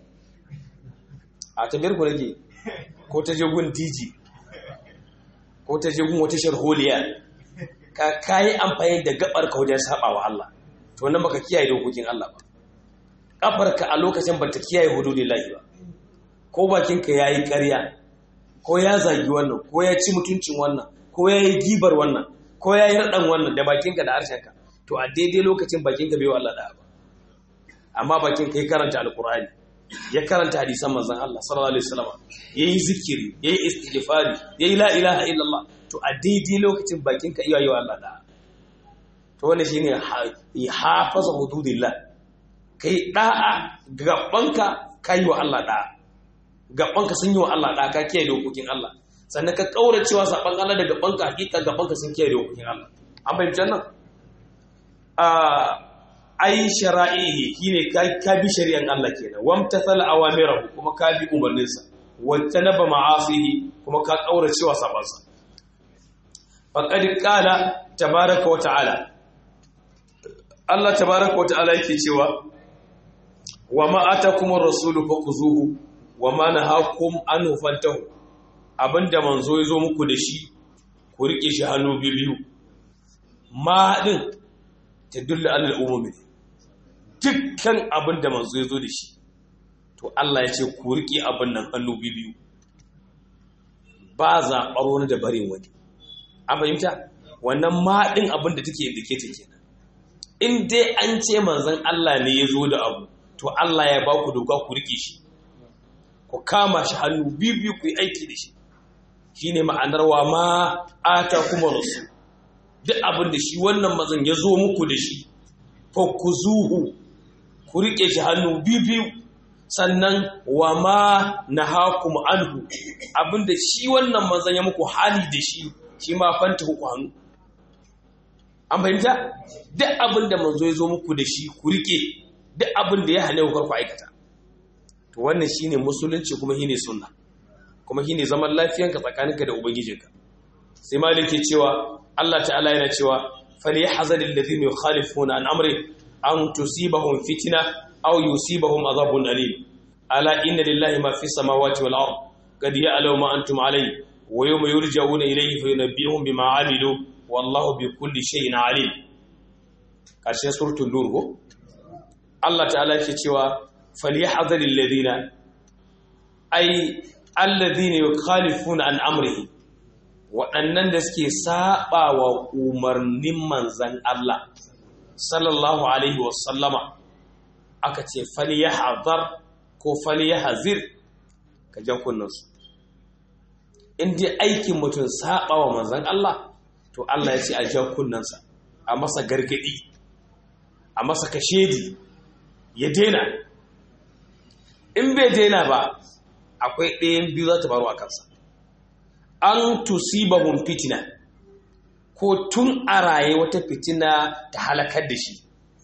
a tabiyar ku rage ko ta je gun DJ ko ta je gun wata sharholiya ka kayi amfani da gabar ka wajen saba wa Allah to wannan baka kiyaye dokokin Allah ba kafarka a lokacin ba ta kiyaye hududillahi ba ko bakinka ya yi ƙarya ko ya zagi wannan ko ya ci mutuncin wannan ko ya yi gibar wannan ko ya yi raɗan wannan da bakinka da harshenka to a daidai lokacin bakinka bai wa Allah da ba amma bakinka ya karanta alkur'ani ya karanta hadisan manzon Allah sallallahu alaihi wasallam yayi zikiri yayi istighfari yayi la ilaha illallah to a daidai lokacin bakinka iya yi wa Allah da to wannan shine hafaza hududillah kai da'a gabanka kai wa Allah da'a gabanka sun yi wa Allah da'a ka kiyaye dokokin Allah sannan ka kaura cewa saban Allah da gabanka hakika gabanka sun kiyaye dokokin Allah an bayyana nan a ai shara'ihi shine ka ka bi shari'an Allah kenan wamtathal awamirahu kuma ka bi umarninsa wattanaba ma'asihi kuma ka kaura cewa sabansa faqad qala tabaaraka wa ta'ala Allah tabaaraka wa ta'ala yake cewa wa ma atakum ar-rasulu fakuzuhu wa ma nahakum anhu fantahu abinda manzo yazo muku da shi ku rike shi hannu biyu ma din tadullu alal umumi dukkan abinda manzo yazo da shi to Allah ya ce ku rike abin nan hannu biyu ba zaɓar wani da barin wani an fahimta wannan ma din abinda take indicate kenan in dai an ce manzon Allah ne ya zo da abu to Allah ya ba ku doka ku rike shi ku kama shi hannu biyu ku yi aiki da shi shi ne ma'anar wa ma ata kuma rasu duk abin da shi wannan mazan ya zo muku da shi fa ku zuhu ku rike shi hannu biyu sannan wa ma na hakum anhu abin da shi wannan mazan ya muku hali da shi shi ma fanta ku hannu an fahimta duk abin da manzo ya zo muku da shi ku rike duk abin da ya hane ku ku aikata to wannan shine musulunci kuma shine sunna kuma shine zaman lafiyanka tsakaninka da ubangijinka sai malik ke cewa Allah ta'ala yana cewa falyahzar alladhina yukhalifuna an amri an tusibahum fitna aw yusibahum adhabun alim ala inna lillahi ma fi samawati wal ard qad ya'lamu ma antum alayhi wa yawma yurja'una ilayhi fa yunabbihum bima 'amilu wallahu bi kulli shay'in alim karshen suratul nur ko Allah ta'ala yake cewa falyahdharil ladina ay alladhina yukhalifuna an amrihi waɗannan da suke saba wa umarnin manzan Allah sallallahu alaihi wasallama aka ce falyahzar ko falyahzir ka jan kunnansu in dai aikin mutum saba wa manzan Allah to Allah ya ce a jan kunnansa a masa gargadi a masa kashedi ya daina in bai daina ba akwai ɗayan biyu za ta faru a kansa an tusibahum fitina ko tun a raye wata fitina ta halakar da shi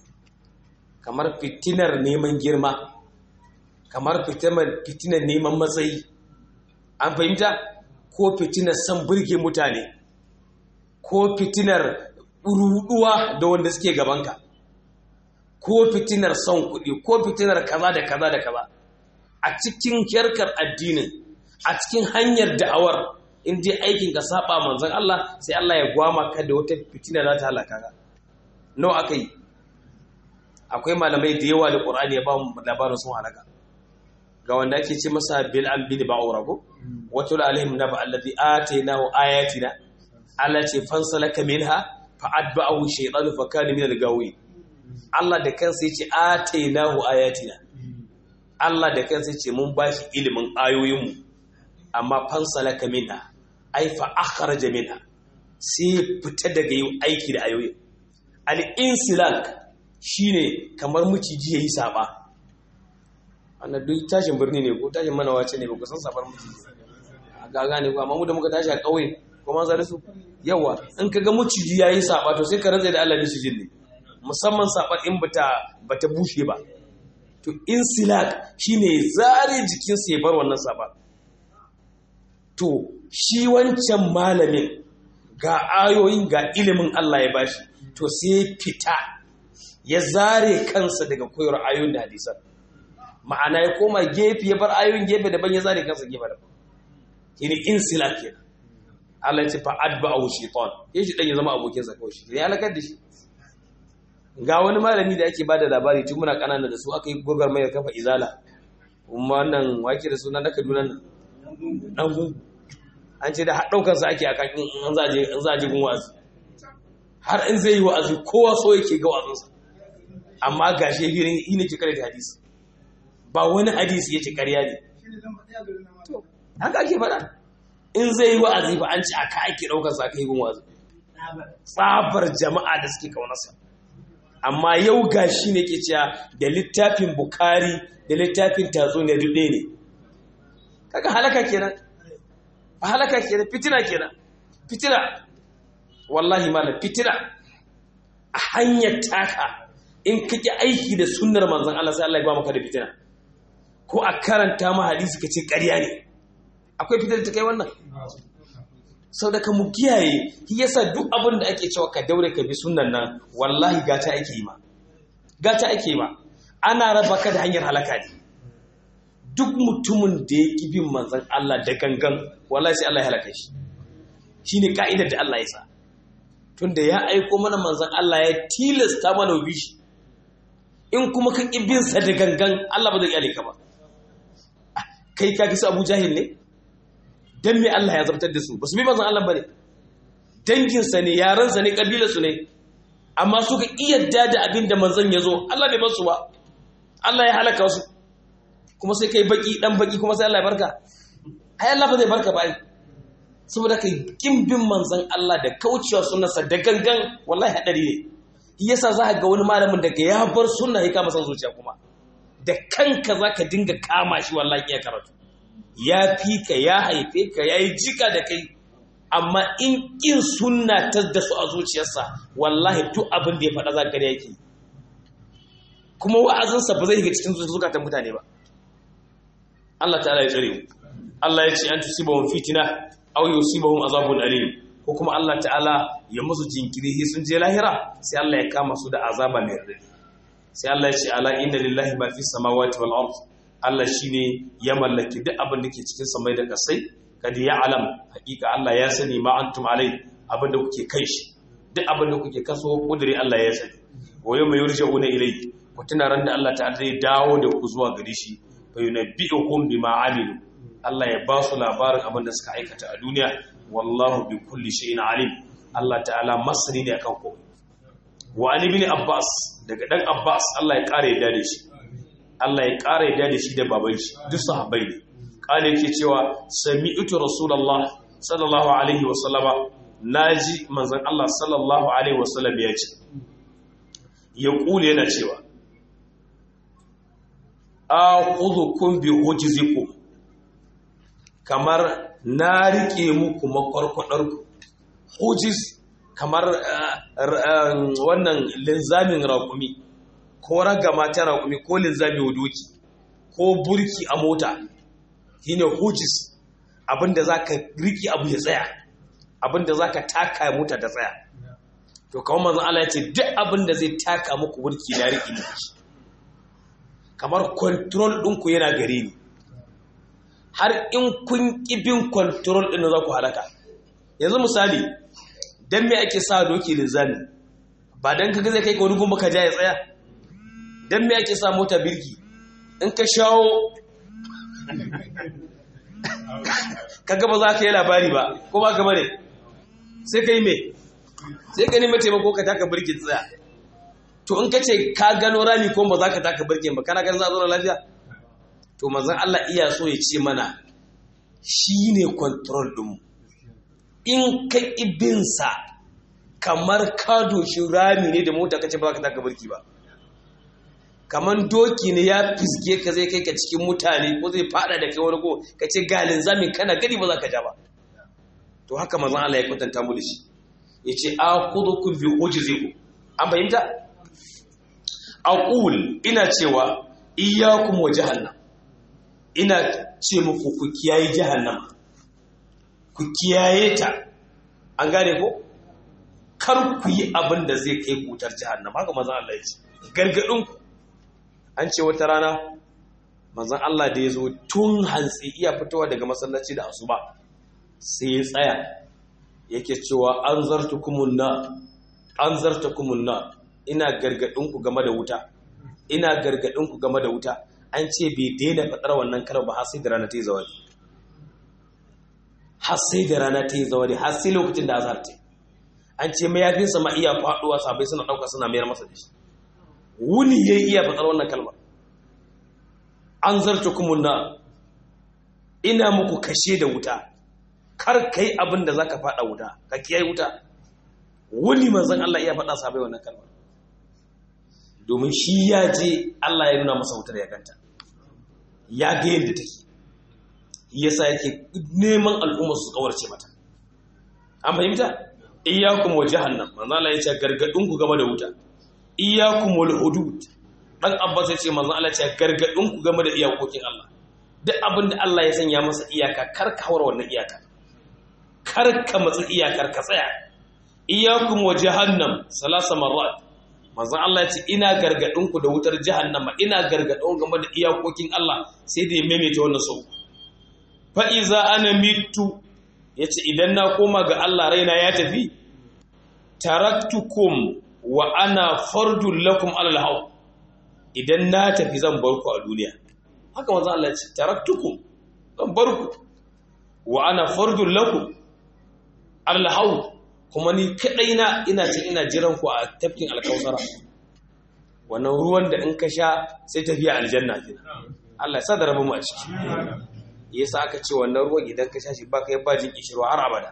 kamar fitinar neman girma kamar fitinar neman matsayi an fahimta ko fitinar son burge mutane ko fitinar ruduwa da wanda suke gabanka ko fitinar son kuɗi ko fitinar kaza da kaza da kaza a cikin kyarkar addinin a cikin hanyar da'awar in dai aikin ka saba manzon Allah sai Allah ya gwama ka da wata fitina za ta halaka ka nawa aka yi akwai malamai da yawa da Qur'ani ya ba mu labarin sun halaka ga wanda ake ce masa bil an bin ba'ura ko wato alaihim naba allazi atainahu ayatina Allah ce fansalaka minha fa atba'ahu shaytanu fa kana min al-gawi Allah da kansa yace atainahu ayatina Allah da kansa yace mun bashi ilimin ayoyinmu amma fansalaka minha ai fa akhraja minha sai fita daga yin aiki da ayoyin al-insilak shine kamar miciji yayi saba wannan duk tashin birni ne ko tashin manawa ce ne ba ku san sabar miciji ga gane ko amma mu da muka tashi a kauye ko ma zare su yawa in kaga miciji yayi saba to sai ka rantsa da Allah micijin ne musamman sabar in bata bata bushe ba to insilak shine zare jikinsa ya bar wannan saba to shi wancan malamin ga ayoyin ga ilimin Allah ya bashi to sai fita ya zare kansa daga koyar ayoyin da hadisan ma'ana ya koma gefe ya bar ayoyin gefe daban ya zare kansa gefe daban shine insila kenan Allah ya ce fa adba'ahu shaytan ya shi dan ya zama abokin sa kawai shi ya halakar da shi ga wani malami da ake bada labari tun muna kanana da su aka yi gogar mai kafa izala kuma wannan wake da suna na Kaduna nan dan gungu an ce da ɗaukarsa ake a kan in za a ji gun wa'azi har in zai yi wa'azi kowa so yake ga wa'azinsa amma ga shi hirin yi ne ke kare da hadisi ba wani hadisi ya ce karya ne haka ake faɗa in zai yi wa'azi ba an ce a ka ake ɗaukarsa aka yi gun wa'azi tsabar jama'a da suke kaunarsa amma yau ga shi ne ke cewa da littafin bukari da littafin tatsuniya duk ɗaya ne kaga halaka kenan halaka kenan fitina kenan fitina wallahi malam fitina a hanyar taka in kake aiki da sunnar manzon Allah sai Allah ya ba maka da fitina ko a karanta ma hadisi kace ƙarya ne akwai fitina ta kai wannan sau da ka mu kiyaye shi yasa duk abin da ake cewa ka daure ka bi sunnan nan wallahi gata ake yi ma gata ake yi ma ana raba ka da hanyar halaka ne duk mutumin da ya ƙi bin manzan Allah da gangan wallahi sai Allah ya halaka shi shine ka'idar da Allah ya sa tunda ya aiko mana manzan Allah ya tilasta mana bi shi in kuma ka ƙi bin sa da gangan Allah ba zai kyale ka ba kai ka kisa Abu Jahil ne dan me Allah ya zabtar da su ba su bi manzan Allah bane dangin sa ne yaran sa ne kabilar su ne amma suka iyadda da abin da manzan ya zo Allah bai basu ba Allah ya halaka su kuma sai kai baki dan baki kuma sai Allah ya barka ai Allah ba zai barka ba ai saboda kai kin bin manzon Allah da kaucewa sunnarsa da gangan wallahi hadari ne yasa za ka ga wani malamin daga ya bar sunna ya kama san zuciya kuma da kanka za ka dinga kama shi wallahi ya karatu ya fi ka ya haife ka ya yi jika da kai amma in kin sunna ta da su a zuciyarsa wallahi duk abin da ya faɗa za ka yake kuma wa'azinsa ba zai shiga cikin zukatan mutane ba Allah ta'ala ya tsare mu Allah ya ce an tusibahum fitina aw yusibahum azabun alim ko kuma Allah ta'ala ya musu jinkiri sai sun je lahira sai Allah ya kama su da azaba mai radadi sai Allah ya ce ala inna lillahi ma fi samawati wal ard Allah shine ya mallaki duk abin da ke cikin samai da kasai kad ya alam hakika Allah ya sani ma antum alai abin da kuke kai shi duk abin da kuke kaso kudiri Allah ya sani wa yawma yurja'una ilayhi ku tuna ran da Allah ta'ala zai dawo da ku zuwa gare shi fa yunabbi'ukum bima amilu Allah ya ba su labarin abin da suka aikata a duniya wallahu bi kulli shay'in alim Allah ta'ala masani ne akan komai wa ali ibn abbas daga dan abbas Allah ya kare yadda da shi Allah ya kare yadda da shi da baban shi duk sahabbai ne kale yake cewa sami'tu rasulullah sallallahu alaihi wa sallama naji manzon Allah sallallahu alaihi wa sallam ya ce ya kule yana cewa aqudhukum bi hujzikum kamar na rike muku makwarkwadarku hujiz kamar wannan linzamin raƙumi ko ragama ta raƙumi ko linzami doki ko burki a mota shine hujiz abinda za ka rike abu ya tsaya abinda za ka taka mota ta tsaya to kawo manzan Allah ya ce duk abinda zai taka muku burki na rike muku kamar kontrol ɗinku yana gare ni har in kun ƙibin kontrol ɗin za ku halaka yanzu misali don me ake sa doki linzami ba don kaga zai kai ka wani gumba ka ja ya tsaya don me ake sa mota birki in ka shawo kaga ba za ka yi labari ba ko ba gaba ne sai ka yi me sai ka nemi taimako ka taka birkin tsaya to in ka ce ka gano rami ko ba za ka taka birkin ba kana ganin za a zo lafiya to mazan Allah iya so ya ce mana shi ne control ɗinmu in ka ibinsa kamar ka doshi rami ne da mota kace ba ka taka birki ba kamar doki ne ya fisge ka zai kai ka cikin mutane ko zai fada da kai wani ko ka ce galin zamin kana gani ba za ka ja ba to haka mazan Allah ya kwatanta mu da shi ya ce a kudu kun bi ujiziku an fahimta aqul ina cewa iyyakum wa jahannam ina ce muku ku kiyaye jahannama ku kiyaye ta an gane ko kar ku yi abin da zai kai kutar jahannama haka manzon Allah ya ce gargadin ku an ce wata rana manzon Allah da ya zo tun hantsi iya fitowa daga masallaci da asuba sai ya tsaya yake cewa an zartukumun na an zartukumun na ina gargadin ku game da wuta ina gargadin ku game da wuta an ce bai daina faɗar wannan karar ba har sai da rana ta yi zawadi har sai da rana ta yi zawadi har sai lokacin da azhar ta an ce mayafinsa ma iya faɗuwa sabai suna ɗauka suna mayar masa da shi wuni ya iya faɗar wannan kalmar an zarta kumunna ina muku kashe da wuta kar kai abin da zaka faɗa wuta ka kiyaye wuta wuni manzon Allah iya faɗa sabai wannan kalmar domin shi ya je Allah ya nuna masa wutar ya ganta ya ga yadda take yasa yake neman al'ummar su kawarce mata an fahimta iyyakum wa jahannam manzo Allah ya ce gargadin ku game da wuta iyyakum wal hudud dan abbas ya ce manzo Allah ya ce gargadin ku game da iyakokin Allah duk abin da Allah ya sanya masa iyaka kar ka hawar wannan iyaka kar ka matsi iyakar ka tsaya iyyakum wa jahannam salasa marrat manzon Allah ya ce ina gargadin ku da wutar jahannama ina gargadin game da iyakokin Allah sai da ya maimaita wannan sau fa iza ana mitu yace idan na koma ga Allah raina ya tafi taraktukum wa ana fardul lakum alal haw idan na tafi zan bar ku a duniya haka manzon Allah ya ce taraktukum zan bar ku wa ana fardul lakum alal haw kuma ni kadai na ina ce ina jiran ku a tafkin alkausara wannan ruwan da in ka sha sai tafiya aljanna kina Allah ya sa da rabu mu a ciki yasa aka ce wannan ruwan idan ka sha shi ba kai ba jin kishirwa har abada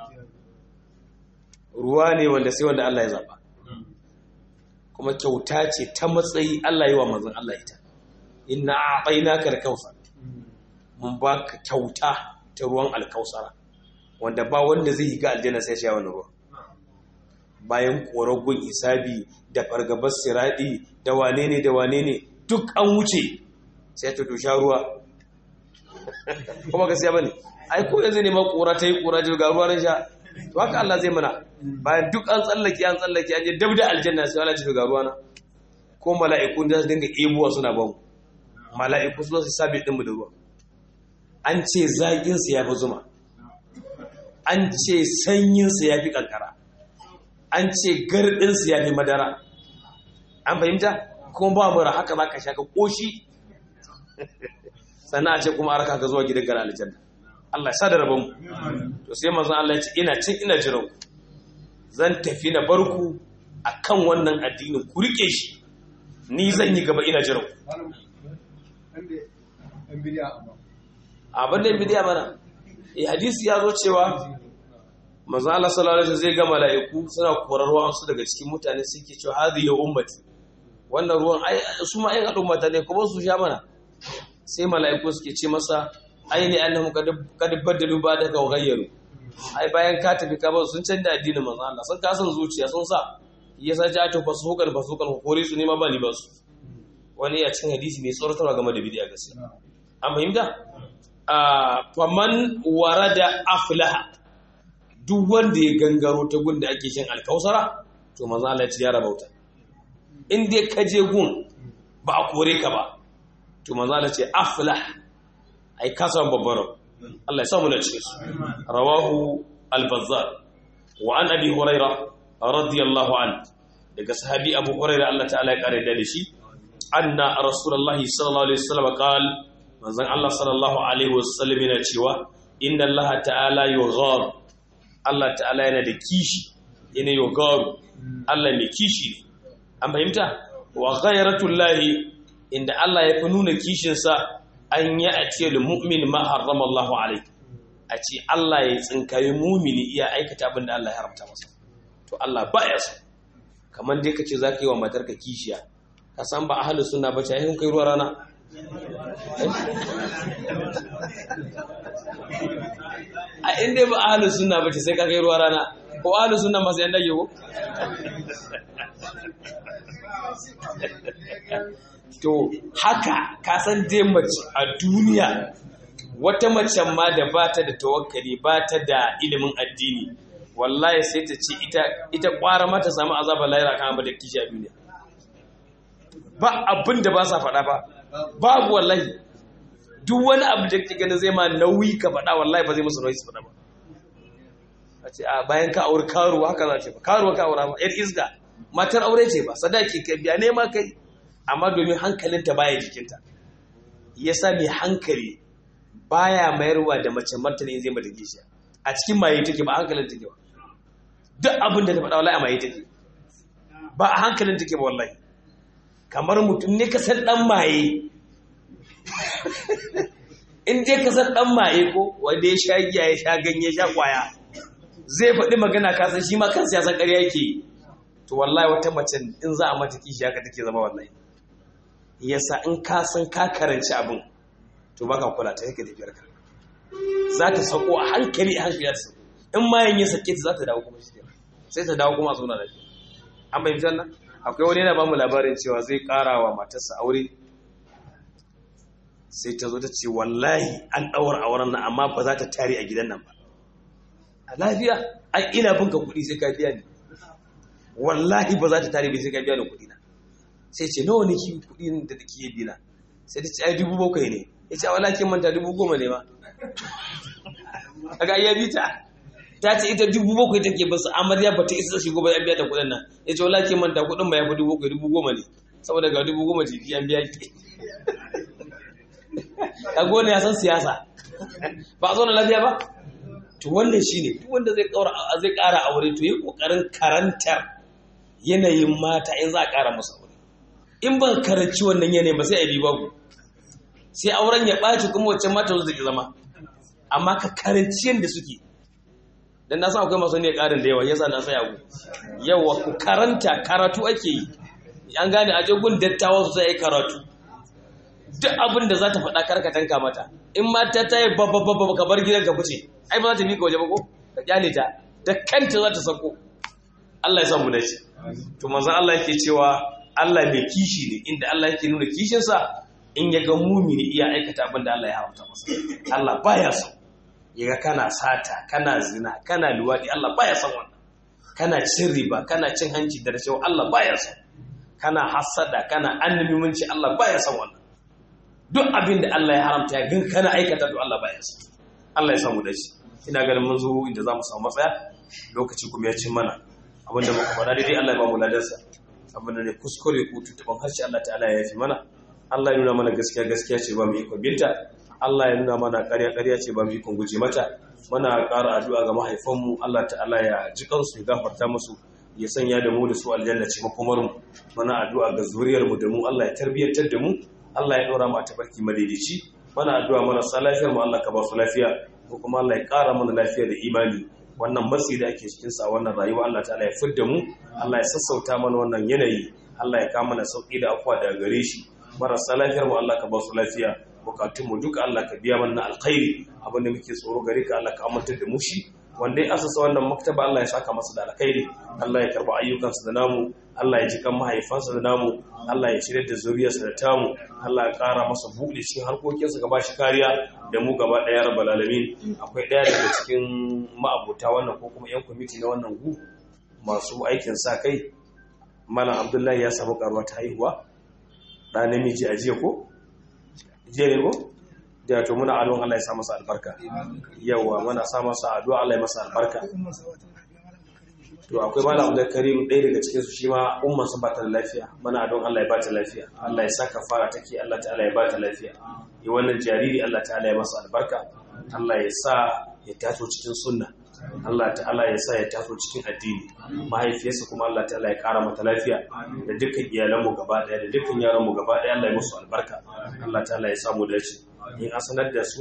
ruwa ne wanda sai wanda Allah ya zaba kuma kyauta ce ta matsayi Allah yi wa manzon Allah ita inna a'tainaka al-kautsar mun baka kyauta ta ruwan alkausara wanda ba wanda zai yi ga aljanna sai sha wani ruwa bayan koragun isabi da fargabar siradi da wane ne da wane ne duk an wuce sai ta tusha ruwa kuma gaskiya bane ai ko yanzu ne ma kora ta yi kora ga ruwa ran sha to haka Allah zai mana bayan duk an tsallake an tsallake an je dab da aljanna sai Allah ya ga ruwa na ko mala'iku da su dinga ebuwa suna ba mu mala'iku su su sabi ɗinmu da ruwa an ce zaƙinsu ya fi zuma an ce sanyinsu ya fi ƙanƙara an ce garɗinsu ya fi madara an fahimta kuma ba mura haka za ka sha ka ƙoshi sannan a ce kuma arka ka zuwa gidan gara aljanna Allah ya sa da rabon to sai manzon Allah ya ce ina cin ina jiran zan tafi na barku akan wannan addinin ku rike shi ni zan yi gaba ina jiran abin da bidiya mana eh hadisi ya zo cewa manzon Allah sallallahu alaihi zai ga mala'iku suna korarwa su daga cikin mutane suke cewa hadhihi ummati wannan ruwan ai su ma ayin al'ummata ne kuma su sha mana sai mala'iku suke ce masa aini annahum qad badalu ba'daka wa ghayyaru ai bayan ka tafi ka bar sun canza addinin manzo Allah sun kasan zuciya sun sa yasa ja to fasukan fasukan ko kore su ne ma ba ni ba su wani ya cin hadisi mai tsoratarwa game da bidiya gaskiya an fahimta a faman warada aflaha duk wanda ya gangaro ta gun da ake shan alkausara to manzo Allah ya ci ya rabauta in dai ka je gun ba a kore ka ba to manzo Allah ce aflah ai ka samu babbar Allah ya samu na cikin su rawahu al-bazzar wa an abi huraira radiyallahu an daga sahabi abu huraira Allah ta'ala ya kare da shi anna rasulullahi sallallahu alaihi wasallam qal manzon Allah sallallahu alaihi wasallam yana cewa inna Allah ta'ala yughar Allah ta'ala yana da kishi yana yughar Allah mai kishi ne an fahimta wa ghayratullahi inda Allah ya fi nuna kishinsa an yi a ce da mu'min ma harrama Allah alai a ce Allah ya tsinkayi mumini iya aikata abin da Allah ya haramta masa to Allah ba ya so kamar dai kace za ka yi wa matarka kishiya ka san ba ahalu suna ba ce kai ruwa rana a inda ba ahalu suna ba ce sai ka kai ruwa rana ko ahalu suna masu yan dage ko to haka kasan dai mace a duniya wata macen ma da ba ta da tawakkali ba ta da ilimin addini wallahi sai ta ce ita ita kwara mata samu azabar lahira kan abu da kishi a duniya ba abin da ba sa faɗa ba babu wallahi duk wani abu da kake ganin zai ma nauyi ka faɗa wallahi ba zai musu nauyi su faɗa ba a ce a bayan ka aure karuwa haka za ce ba karuwa ka aura ba yar isga matar aure ce ba sadaki kai biya nema kai amma domin hankalinta baya jikinta yasa mai hankali baya mayarwa da mace martani zai mata kishiya a cikin maye take ba hankalin take ba duk abin da ta faɗa wallahi a maye take ba a hankalin take ba wallahi kamar mutum ne ka san dan maye in dai ka san dan maye ko wanda ya sha giya ya sha ganye ya sha kwaya zai faɗi magana ka san shi ma kansa ya san ƙarya yake to wallahi wata mace in za a mata kishi haka take zama wallahi yasa in ka san ka karanci abin to baka kula ta yake tafiyar ka za ta sako a hankali a hankali ta in ma yin sake ta za ta dawo kuma shi sai ta dawo kuma a zauna da shi an bai fitar nan akwai wani yana ba mu labarin cewa zai kara wa matarsa aure sai ta zo ta ce wallahi an ɗaura auren nan amma ba za ta tare a gidan nan ba a lafiya an ina bin ka kuɗi sai ka biya ni wallahi ba za ta tare bai sai ka biya ni kuɗi na sai ce nawa ne ki kuɗi da take bi na sai ta ce ai dubu bakwai ne ya ce wala kin manta dubu goma ne ma kaga ya bi ta ta ce ita dubu bakwai take ba su amarya ba ta isa shigo ba ya biya ta kuɗin nan ya ce wala kin manta kuɗin ba ya fi dubu bakwai dubu goma ne saboda ga dubu goma jiki an biya ki kaga wani ya san siyasa ba a zo na lafiya ba to wannan shine duk wanda zai ƙara zai ƙara aure to yi ƙoƙarin karantar yanayin mata in za a ƙara musu aure in ban karanci wannan yanayin ba sai a bi babu sai auren ya ɓaci kuma wacce mata zo zai zama amma ka karanci yadda suke dan na san akwai masu ne ƙarin da yawa yasa na sai abu yawa ku karanta karatu ake yi an gane a gun dattawa su sai karatu duk abin da za ta faɗa karka tanka mata in mata ta yi babba babba ka bar gidan ka fice ai ba za ta bi ka waje ba ko ka kyale ta da kanta za ta sako Allah ya samu dace to manzon Allah yake cewa Allah mai kishi ne inda Allah yake nuna kishinsa in ya ga mumini iya aikata abin da Allah ya haramta masa Allah baya so yaga kana sata kana zina kana luwadi Allah baya son wannan kana cin riba kana cin hanci da rashawa Allah baya so kana hasada kana annabimanci Allah baya son wannan duk abin da Allah ya haramta ya gan kana aikata to Allah baya son Allah ya samu dace ina ganin mun zo inda zamu samu matsaya lokaci kuma ya cin mana abinda muka faɗa daidai Allah ya ba mu ladarsa abinda ne kuskure ko tutuban harshe Allah ta'ala ya yafi mana Allah ya nuna mana gaskiya gaskiya ce ba mu ikon binta Allah ya nuna mana ƙarya ƙarya ce ba mu ikon guje mata muna ƙara addu'a ga mahaifanmu Allah ta'ala ya ji kansu ya gafarta musu ya sanya da mu da su aljanna ce makomar mu muna addu'a ga zuriyar mu da mu Allah ya tarbiyyantar da mu Allah ya dora mu a tabarki madaidaici muna addu'a marasa lafiyar mu Allah ka ba su lafiya ko kuma Allah ya ƙara mana lafiya da imani wannan matsi da ake cikin sa wannan rayuwa Allah ta'ala ya fidda mu Allah ya sassauta mana wannan yanayi Allah ya kama mana sauki da afwa daga gare shi marasa lafiyar mu Allah ka ba su lafiya bukatun mu duka Allah ka biya mana alkhairi abinda muke tsoro gare ka Allah ka amintar da mu shi wanda ya asasa wannan maktaba Allah ya saka masa da alkhairi Allah ya karba ayyukansa da namu Allah ya ji kan mahaifansa da namu Allah ya shirya da zuriyarsa da tamu Allah ya kara masa buɗe cikin harkokinsa gaba shi kariya da mu gaba ɗaya rabbal alamin akwai ɗaya daga cikin ma'abota wannan ko kuma yan kwamiti na wannan gu masu aikin sa kai malam Abdullahi ya samu karuwa ta haihuwa ɗa namiji a jiya ko jiya ne ko da to muna adon Allah ya sa masa albarka yawa muna sa masa addu'a Allah ya masa albarka to akwai malam Abdul Karim ɗaya daga cikin su shi ma umman sa ba ta lafiya muna adon Allah ya ba ta lafiya Allah ya saka fara take Allah ta'ala ya ba ta lafiya yi wannan jariri Allah ta'ala ya masa albarka Allah ya sa ya taso cikin sunna Allah ta'ala ya sa ya taso cikin addini mahaifiyarsa kuma Allah ta'ala ya kara mata lafiya da dukkan iyalanmu gaba daya da dukkan yaranmu gaba daya Allah ya musu albarka Allah ta'ala ya samu dace in an sanar da su